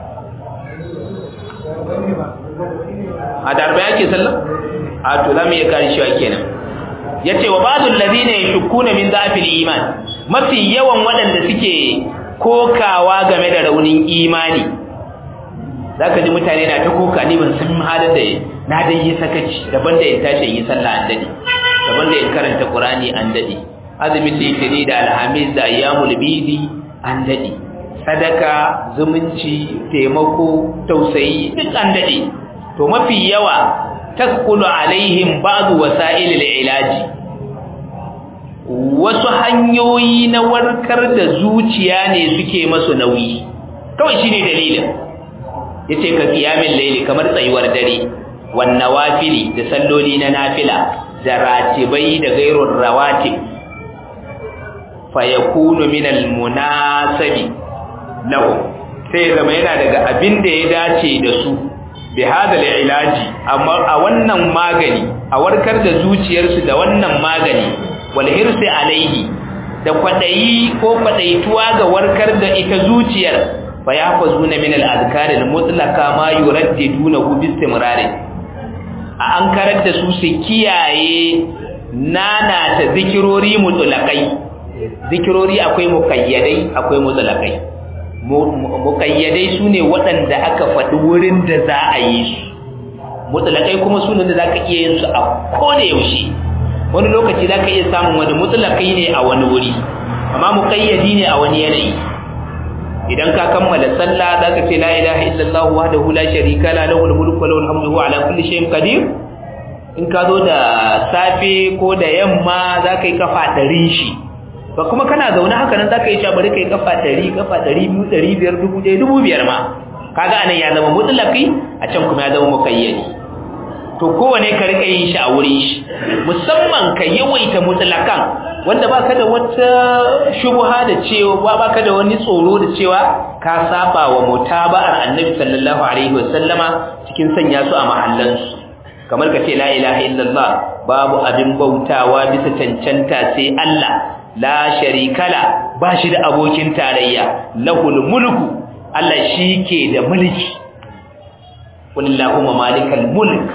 a darbe yake sallah a to za mu iya kare shi kenan yace wa bazul ladina yashukkuna min za'fil iman mafi yawan waɗanda suke kokawa game da raunin imani zaka ji mutane na ta koka ni ban san halin da na dai yi sakaci daban da in tashi yi sallah an dade daban da in karanta qur'ani an dade azumi litini da alhamis da ayyamul bidi an dade sadaka zumunci taimako tausayi duk an dade to mafi yawa taskulu alaihim ba'du wasa'ilil ilaji wasu hanyoyi na warkar da zuciya ne suke masu nauyi kawai shine dalilin yace ka qiyamul layli kamar tsayuwar dare wan nawafili da salloli na nafila da ratibai da gairur rawatib fayakunu min almunasabi lahu sai zama yana daga abin da ya dace da su bi hadal ilaji amma a wannan magani a warkar da zuciyarsu da wannan magani wal hirsi alaihi da kwadayi ko kwadaituwa ga warkar da ita zuciyar fa yahfazuna min al azkar al mutlaqa ma yuraddidunahu bi istimrar a an karar da su su kiyaye nana ta zikirori mutlaqai zikirori akwai mukayyadai akwai mutlaqai mukayyadai sune waɗanda aka faɗi wurin da za a yi su mutlaqai kuma sune da zaka iya yin su a koda yaushe wani lokaci zaka iya samun wani mutlaqai ne a wani wuri amma mukayyadi ne a wani yanayi idan ka kammala sallah zaka ce la ilaha illallah wahdahu la sharika la lahu mulku wa lahu alhamdu wa ala kulli shay'in qadir in ka zo da safe ko da yamma zaka yi kafa ɗari shi ba kuma kana zaune haka nan zaka yi cewa bari kai kafa 100 kafa 200 500 1000 1500 ma kaga anan ya zama mutlaqi a can kuma ya zama muqayyadi to kowane ka rika yin shi a wurin shi musamman ka yawaita mutlaqan wanda baka da wata shubha da cewa baka da wani tsoro da cewa ka saba wa mutaba'ar annabi sallallahu alaihi wasallama cikin sanya su a mahallansu kamar ka ce la ilaha illallah babu abin bautawa bisa cancanta sai Allah la sharikala ba shi da abokin tarayya lahul mulku Allah shi ke da mulki wallahumma malikal mulk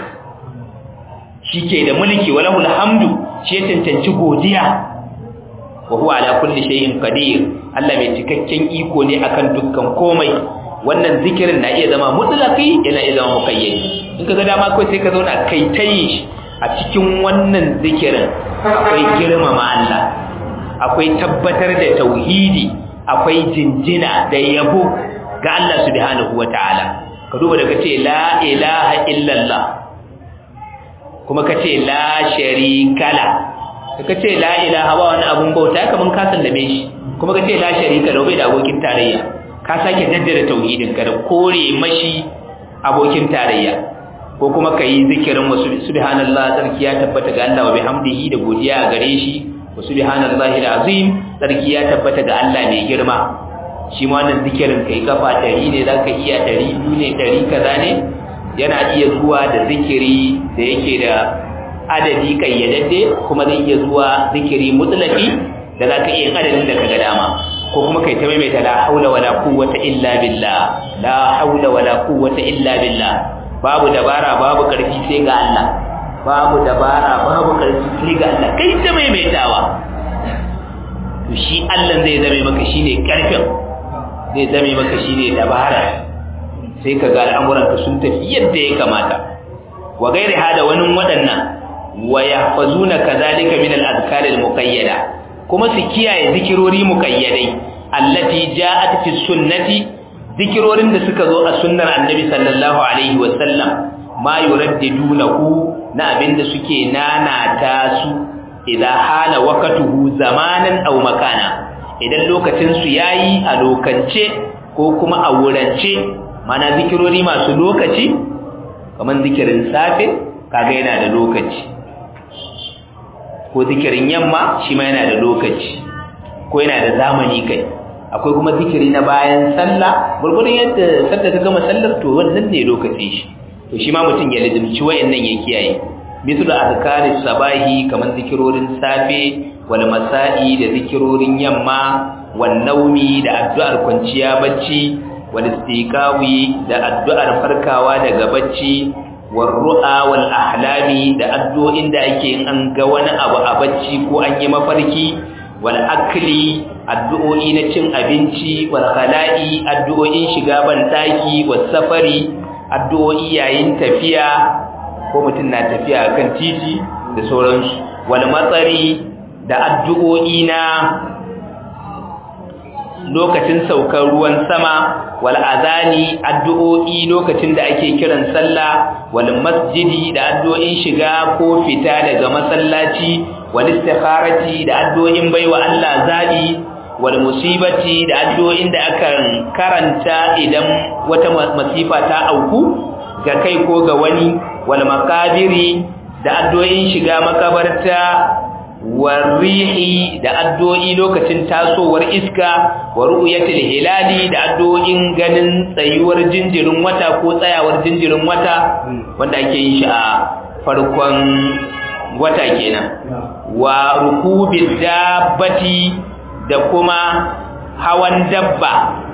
shi ke da mulki walahul hamdu shi ya cancanci godiya wa huwa ala kulli shay'in qadir Allah mai cikakken iko ne akan dukkan komai wannan zikirin na iya zama mutlaqi yana iya zama muqayyadi in kaga dama kai sai ka zauna kai tayi shi a cikin wannan zikirin akwai girmama Allah akwai tabbatar da tauhidi akwai jinjina da yabo ga Allah subhanahu wataala ka duba da kace la ilaha illallah kuma kace la sharika la kace la ilaha ba wani abun bauta kaman ka sallame shi kuma kace la sharika la bai da abokin tarayya ka sake jaddada tauhidin ka da kore mashi abokin tarayya ko kuma kai zikirin wasu subhanallah sarki ya tabbata ga Allah wa bihamdihi da godiya gare shi wa subhanallahi alazim sarki ya tabbata ga Allah mai girma shi ma wannan zikirin kai kafa 100 ne zaka iya 200 ne 100 kaza ne yana iya zuwa da zikiri da yake da adadi kayyadadde kuma zai iya zuwa zikiri mutlaqi da zaka iya adadin da kaga dama ko kuma kai ta maimaita la haula wala quwwata illa billah la haula wala quwwata illa billah babu dabara babu karfi sai ga Allah babu dabara babu karfi sai ga Allah kai ta maimaitawa to shi Allah zai zame maka shine karfin zai zame maka shine dabara sai ka ga al'amuranka sun tafi yadda ya kamata wa gairi hada wani waɗannan wa yahfazuna kadhalika min al-azkar al-muqayyada kuma su kiyaye zikirori muqayyadai allati ja'at fi sunnati zikirorin da suka zo a sunnar annabi sallallahu alaihi wa sallam ma yuraddidunahu na abinda suke nanata su idan hala waqtuhu zamanan aw makana idan lokacin su yayi a lokance ko kuma a wurance mana zikirori masu lokaci kamar zikirin safe kaga yana da lokaci ko zikirin yamma shi ma yana da lokaci ko yana da zamani kai akwai kuma zikiri na bayan sallah gurgurun yadda sallah ta gama sallar to wannan ne lokaci shi to shi ma mutum ya lazimci wayannan ya kiyaye mithlu azkaris sabahi kamar zikirorin safe wal masa'i da zikirorin yamma wan naumi da addu'ar kwanciya bacci wal istiqawi da addu'ar farkawa daga bacci war ru'a wal ahlami da addu'o'in da ake yin an ga wani abu a bacci ko an yi mafarki wal akli addu'o'i na cin abinci wal khala'i addu'o'in shiga ban daki was safari addu'o'i yayin tafiya ko mutum na tafiya kan titi da sauransu wal matsari da addu'o'i na lokacin saukar ruwan sama wal azani addu'o'i lokacin da ake kiran sallah wal masjidi da addu'o'in shiga ko fita daga masallaci wal istikharati da addu'o'in baiwa Allah zabi wal musibati da addu'o'in da aka karanta idan wata masifa ta auku ga kai ko ga wani wal makabiri da addu'o'in shiga makabarta warrihi da addu'o'i lokacin tasowar iska wa ru'yatil hilali da addu'o'in ganin tsayuwar jinjirin wata ko tsayawar jinjirin wata wanda ake yin shi a farkon wata kenan wa rukubi dabbati da kuma hawan dabba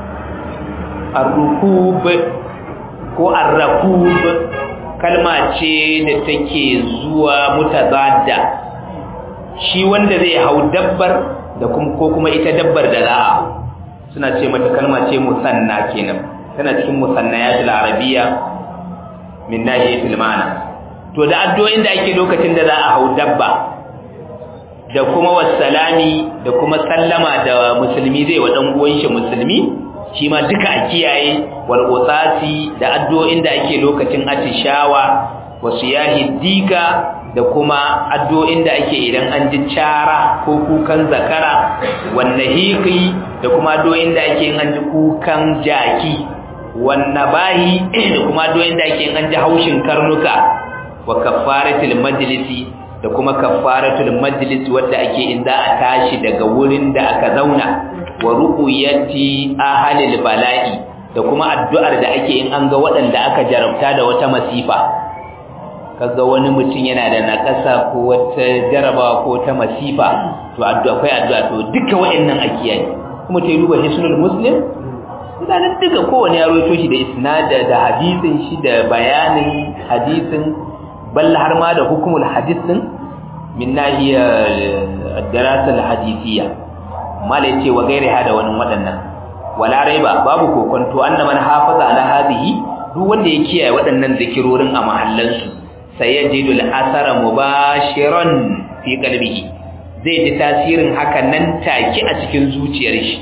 ar-rukub ko ar-rakub kalma ce da take zuwa mutazadda shi wanda zai hau dabbar da ko kuma ita dabbar da za a suna ce mata kalma ce musanna kenan tana cikin musannayatul arabiyya min nahiyatil ma'ana to da addu'o'in da ake lokacin da za a hau dabba da kuma wassalami da kuma sallama da musulmi zai wa dan uwan shi musulmi shi ma duka a kiyaye wal qutasi da addu'o'in da ake lokacin atishawa wasu yahi dika da kuma addu'o'in da ake idan an ji cara ko kukan zakara wanne hiqi da kuma addu'o'in da ake an ji kukan jaki wanne bahi da kuma addu'o'in da ake an ji haushin karnuka wa kafaratul majlisi da kuma kafaratul majlis wadda ake in za a tashi daga wurin da aka zauna wa ru'yati ahlil bala'i da kuma addu'ar da ake in an ga waɗanda aka jarabta da wata masifa kaga wani mutum yana da nakasa ko wata jarabawa ko ta masifa to addu'a akwai addu'a to duka waɗannan ake yi kuma ta yi duba hisnul muslim mutanen duka kowane ya roito shi da isnada da hadisin shi da bayanin hadisin balla har ma da hukumul hadis din min nahiya darasa al-hadisiyya mala yace wa gairi hada wani waɗannan wala raiba babu kokonto anna man hafaza ala hadhihi duk wanda ya kiyaye waɗannan zikirorin a mahallan su sayajidu al-athara mubashiran fi qalbihi zai ji tasirin hakan nan take a cikin zuciyar shi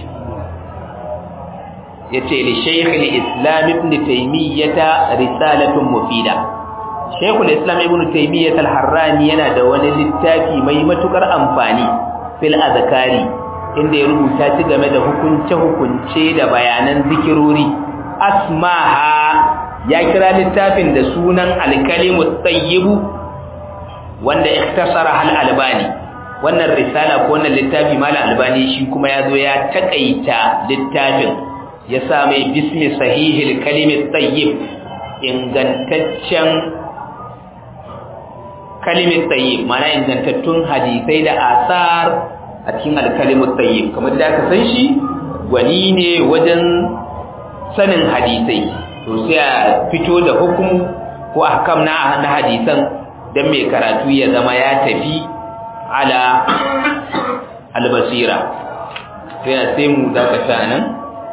yace li shaykh al-islam ibn taymiyyah risalatun mufida shaykh al-islam ibn taymiyyah al-harrani yana da wani littafi mai matukar amfani fil azkari inda ya rubuta shi game da hukunce hukunce da bayanan zikirori asmaha ya kira littafin da sunan al-kalimu tayyibu wanda ikhtasara al-albani wannan risala ko wannan littafi malam albani shi kuma yazo ya takaita littafin ya sa mai bismi sahihil kalimit tayyib ingantaccen kalimit tayyib mana ingantattun hadisai da asar a cikin alkalimut tayyib kamar da aka san shi gwani ne wajen sanin hadisai to sai a fito da hukum ko ahkam na na hadisan dan mai karatu ya zama ya tafi ala albasira sai sai mu dakata nan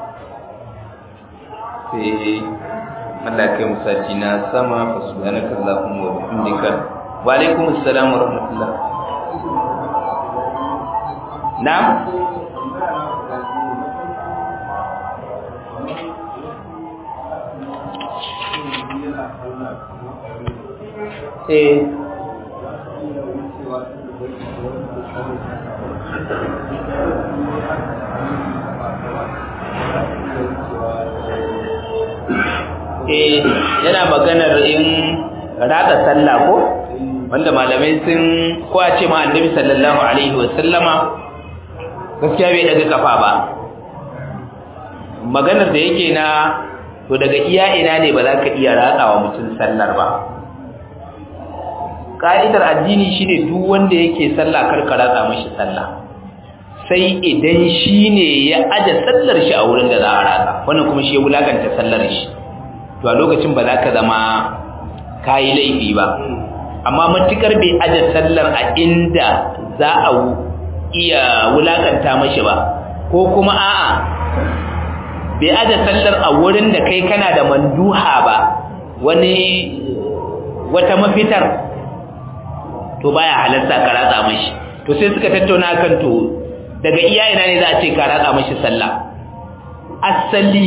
sai Allah kai musaci na sama fa subhanaka allahumma wa bihamdika wa alaikum assalam wa rahmatullah na'am eh eh yana maganar in rada sallah ko wanda malamai sun ko a ce ma annabi sallallahu alaihi wa sallama gaskiya bai daga kafa ba maganar da yake na to daga iya ina ne ba za ka iya ratsawa mutum sallar ba ka'idar addini shine duk wanda yake sallah kar ka ratsa mashi sallah sai idan shine ya aje sallar shi a wurin da za a ratsa wannan kuma shi ya wulakanta sallar shi to a lokacin ba za ka zama kayi laifi ba amma matukar bai aje sallar a inda za a iya wulakanta mashi ba ko kuma a'a bai aje sallar a wurin da kai kana da manduha ba wani wata mafitar to baya halarta ka ratsa mashi to sai suka tattauna kan to daga iya ina ne za a ce ka ratsa mashi sallah asali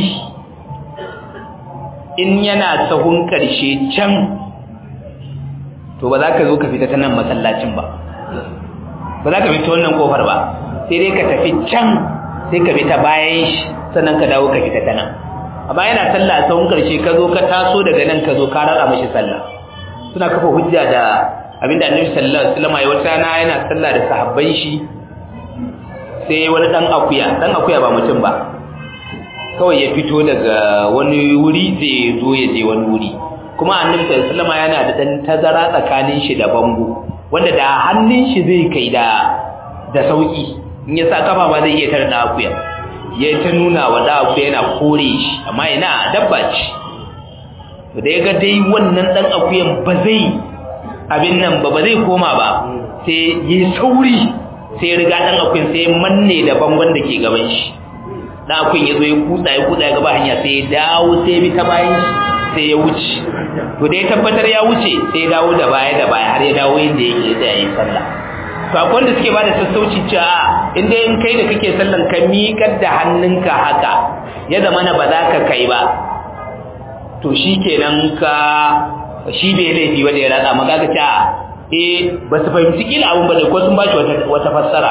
in yana sahun karshe can to ba za ka zo ka fita ta nan masallacin ba ba za ka fita wannan kofar ba sai dai ka tafi can sai ka fita bayan shi sannan ka dawo ka fita ta nan amma yana sallah a sahun karshe ka zo ka taso daga nan ka zo ka ratsa mashi sallah suna kafa hujja da abinda annabi sallallahu alaihi wasallam ya wata rana yana sallah da sahabban shi sai wani dan akuya dan akuya ba mutum ba kawai ya fito daga wani wuri zai zo ya je wani wuri kuma annabi sallallahu alaihi wasallam yana da dan tazara tsakanin shi da bango wanda da hannun shi zai kai da da sauki in ya sa kafa ba zai iya tare da akuya ya ta nuna wa da akuya yana kore shi amma ina dabba ce da ya ga dai wannan dan akuyan ba zai abin nan ba ba zai koma ba sai yi sauri sai ya riga dan akuyan sai manne da bangon da ke gaban shi dan akuyan ya zo ya kutsa ya kutsa ya gaba hanya sai ya dawo sai bi ta bayan shi sai ya wuce to da ya tabbatar ya wuce sai ya dawo da baya da baya har ya dawo inda yake da yayin sallah to akwai wanda suke bada sassauci cewa in dai in kai da kake sallan ka miƙar da hannunka haka ya zama na ba za ka kai ba to shi kenan ka shi bai laifi wanda ya ratsa maka ka ce eh ba su fahimci kila abun ba da ko sun ba shi wata fassara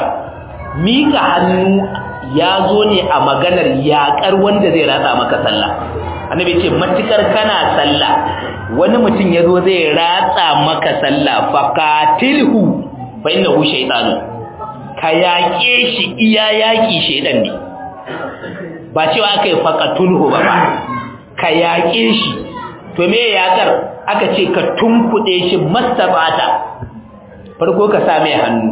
mika hannu ya zo ne a maganar yaƙar wanda zai ratsa maka sallah annabi ce matukar kana sallah wani mutum ya zo zai ratsa maka sallah faqatilhu fa innahu shaytanu ka yaƙe shi iya yaƙi shaydan ne ba cewa aka yi faqatulhu ba ba ka yaƙe shi to me yaƙar aka ce ka tunkuɗe shi mastabata farko ka sa mai hannu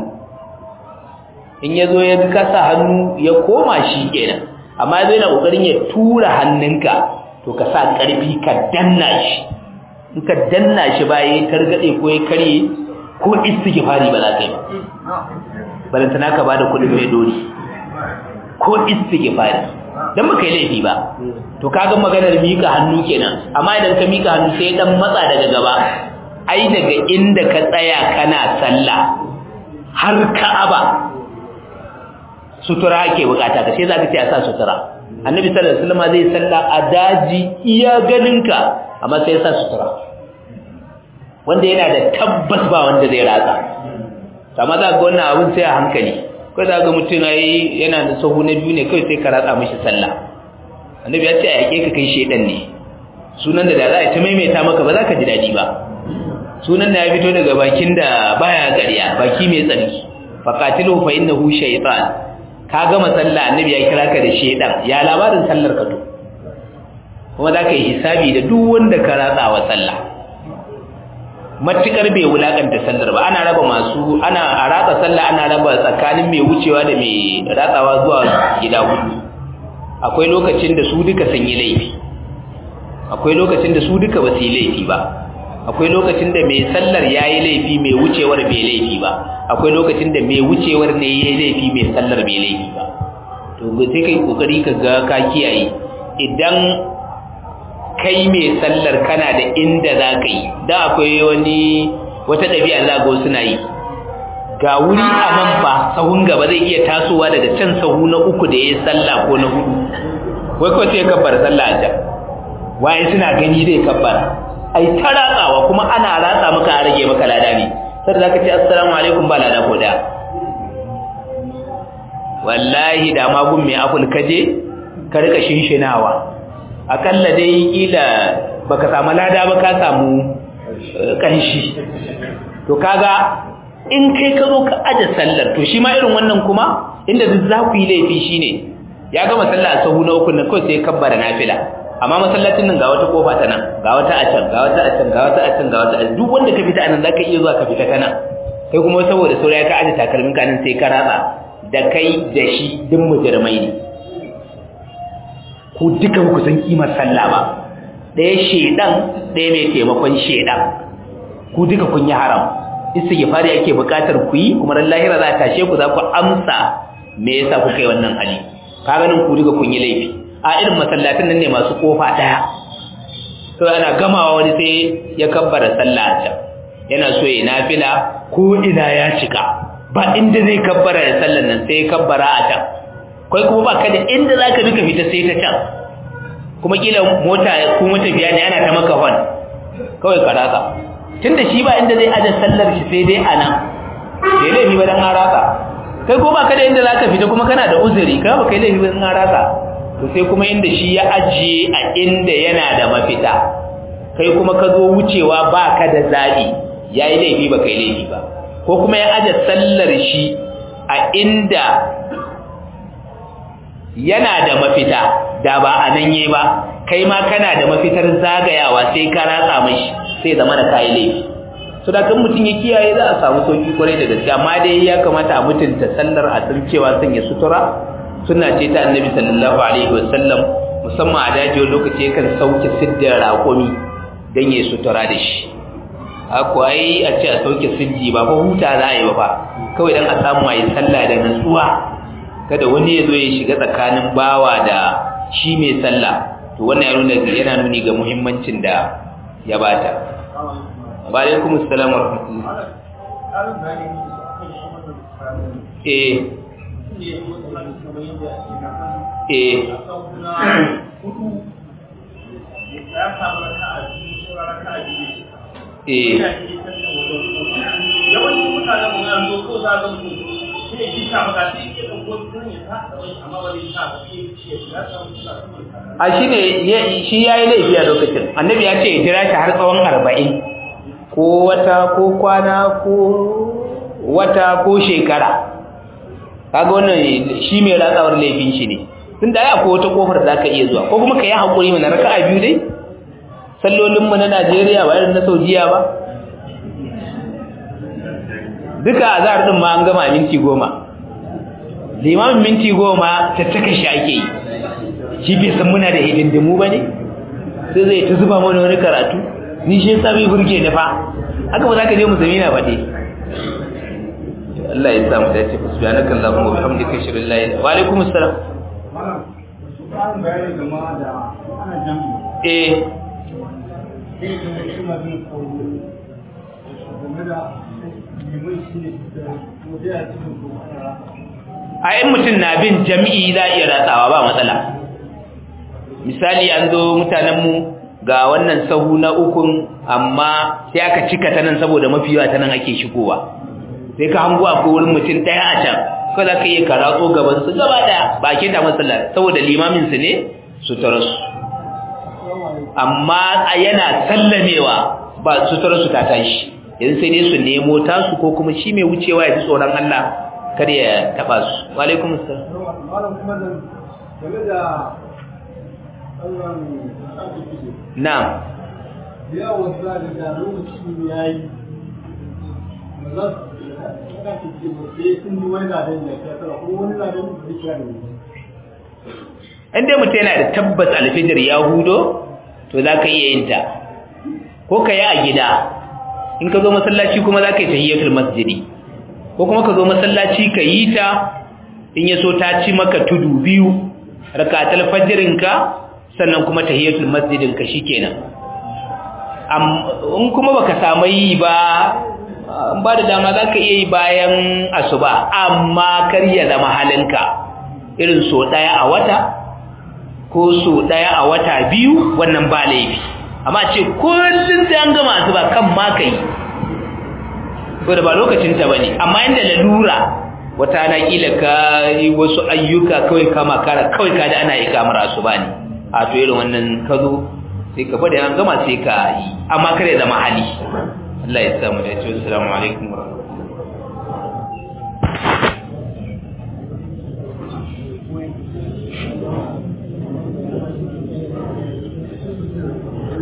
in ya zo ya kasa hannu ya koma shi kenan amma zai na ƙoƙarin ya tura hannunka to ka sa ƙarfi ka danna shi in ka danna shi ba ya targaɗe ko ya karye ko istighfari ba za ka yi ba balantana ka ba da kuɗin mai dori ko istighfari dan baka yi laifi ba to kaga maganar mika hannu kenan amma idan ka mika hannu sai dan matsa daga gaba ai daga inda ka tsaya kana sallah har ka'aba sutura ake bukata ka sai zaka ce a sa sutura annabi sallallahu alaihi wasallam zai salla a daji iya ganinka amma sai ya sa sutura wanda yana da tabbas ba wanda zai ratsa amma za ga wannan abun sai a hankali kai za ga mutum ai yana da sahu na biyu ne kai sai ka ratsa mishi sallah annabi ya ce a yake ka kai shedan ne sunan da da za a ta maimaita maka ba za ka ji daɗi ba sunan da ya fito daga bakin da baya ƙarya baki mai tsarki faqatilu fa innahu shaytan ka gama sallah annabi ya kira ka da shedan ya labarin sallar ka to kuma za ka yi hisabi da duk wanda ka ratsa wa sallah matukar bai wulakanta sallar ba ana raba masu ana a ratsa sallah ana raba tsakanin mai wucewa da mai ratsawa zuwa gida hudu akwai lokacin da su duka sun yi laifi akwai lokacin da su duka ba su yi laifi ba akwai lokacin da mai sallar ya yi laifi mai wucewar bai laifi ba akwai lokacin da mai wucewar ne ya yi laifi mai sallar bai laifi ba to sai kai kokari ka ga ka kiyaye idan kai mai sallar kana da inda za ka yi da akwai wani wata ɗabi'a za ga suna yi ga wuri a nan fa sahun gaba zai iya tasowa daga can sahu na uku da ya yi sallah ko na hudu wai kawai sai kabbar sallah a can waye suna gani zai kabbara ai ta ratsawa kuma ana ratsa maka a rage maka lada ne sai da zaka ce assalamu alaikum ba lada ko da wallahi da magun mai aful kaje ka rika shinshinawa akalla dai kila baka samu lada ba ka samu kanshi to kaga in kai ka zo ka aje sallar to shi ma irin wannan kuma inda duk za ku yi laifi shine ya gama sallah a sahu na uku na kawai sai kabbara nafila amma masallacin nan ga wata kofa ta nan ga wata a can ga wata a can ga wata a can ga wata a duk wanda ka fita anan zaka iya zuwa ka fita kana kai kuma saboda saurayi ka aje takalmin ka nan sai ka ratsa da kai da shi duk mujrimai ne ku duka ku san kimar sallah ba ɗaya shedan ɗaya mai taimakon shedan ku duka kun yi haram istighfari ake buƙatar ku yi kuma ran lahira za ta tashe ku za ku amsa me yasa kuka yi wannan hali ka ganin ku duka kun yi laifi a irin masallatin nan ne masu kofa daya to ana gamawa wani sai ya kabbara sallah a can yana so ya nafila ko ina ya cika ba inda zai kabbara da sallan nan sai ya kabbara a can kai kuma ba ka da inda zaka duka fita sai ta can kuma kila mota ko matafiya ne ana ta maka hon kawai ka ratsa tunda shi ba inda zai aje sallar shi sai dai anan sai laifi ba dan haraka kai ko ba ka da inda zaka fita kuma kana da uzuri kai ba kai laifi ba dan haraka to sai kuma inda shi ya ajiye a inda yana da mafita kai kuma ka zo wucewa ba ka da zaɓi ya yi laifi ba kai laifi ba ko kuma ya aje sallar shi a inda yana da mafita da ba a nan yi ba kai ma kana da mafitar zagayawa sai ka ratsa mashi sai zama da kayi laifi so da kan mutum ya kiyaye za a samu sauki kwarai da gaske amma dai ya kamata a mutunta sallar a san cewa sanya sutura suna ce ta annabi sallallahu alaihi wasallam musamman a dajiyar lokaci yakan sauke siddin raƙumi don ya sutura da shi akwai a ce a sauke siddi ba fa huta za a yi ba fa kawai don a samu a yi sallah da nutsuwa kada wani ya zo ya shiga tsakanin bawa da shi mai sallah to wannan ya nuna yana nuni ga muhimmancin da ya bata wa alaikum assalam wa rahmatullah eh eh eh yawancin mutanen mu yanzu ko za ga mutum sai ya kisa maka sai ya ɗauko a shi ne shi ya yi laifi a lokacin annabi ya ce ya jira shi har tsawon arba'in ko wata ko kwana ko wata ko shekara kaga wannan shi mai ratsawar laifin shi ne tun da ya ko wata kofar da ka iya zuwa ko kuma ka yi haƙuri mana raka'a biyu dai sallolinmu na najeriya ba irin na saudiya ba duka a zahar ɗin ma an gama minti goma limamin minti goma tattaka shi ake yi shi bai san muna da hidindimu ba ne sai zai ta zuba mana wani karatu ni shi yasa bai burge ni fa haka ba za ka je musulmi na faɗi Allah ya samu dace fa subhanaka allahumma wa bihamdika ashhadu an la ilaha wa alaikum assalam eh a yin mutum na bin jam'i za a iya ratsawa ba matsala misali an zo mutanenmu ga wannan sahu na ukun amma sai aka cika ta nan saboda mafi yawa ta nan ake shigowa sai ka hango a wurin mutum ɗaya a can ko za ka iya karatso gaban su gaba ɗaya ba a keta matsala saboda limamin su ne su tara su amma a yana sallamewa ba su tara su ta tashi yanzu sai dai su nemo tasu ko kuma shi mai wucewa ya fi tsoron Allah kada ya taba su wa alaikum assalam malam kuma da game da Allah na'am ya wasa da da lokaci yayi maza ka ce ba sai sun yi wani ladan da ya tsara ko wani ladan da ya tsara in dai mutum yana da tabbas alfijir ya hudo to za ka iya yin ta ko ka yi a gida in ka zo masallaci kuma za ka yi tahiyyatul masjidi ko kuma ka zo masallaci ka yi ta in ya so ta ci maka tudu biyu rakatul fajrinka sannan kuma tahiyyatul masjidin ka shikenan in kuma baka samu yi ba in ba da dama za ka iya yi bayan asuba amma kar ya zama halinka irin so ɗaya a wata ko so ɗaya a wata biyu wannan ba laifi amma ce kullum sai an gama asuba kan ma ka yi ko da ba lokacin ta bane amma inda lalura wata na kila ka yi wasu ayyuka kawai kama kara kawai ka da ana yi kamar asuba ne a to irin wannan ka zo sai ka bada an gama sai ka yi amma kare zama hali Allah ya samu da ya ce assalamu alaikum wa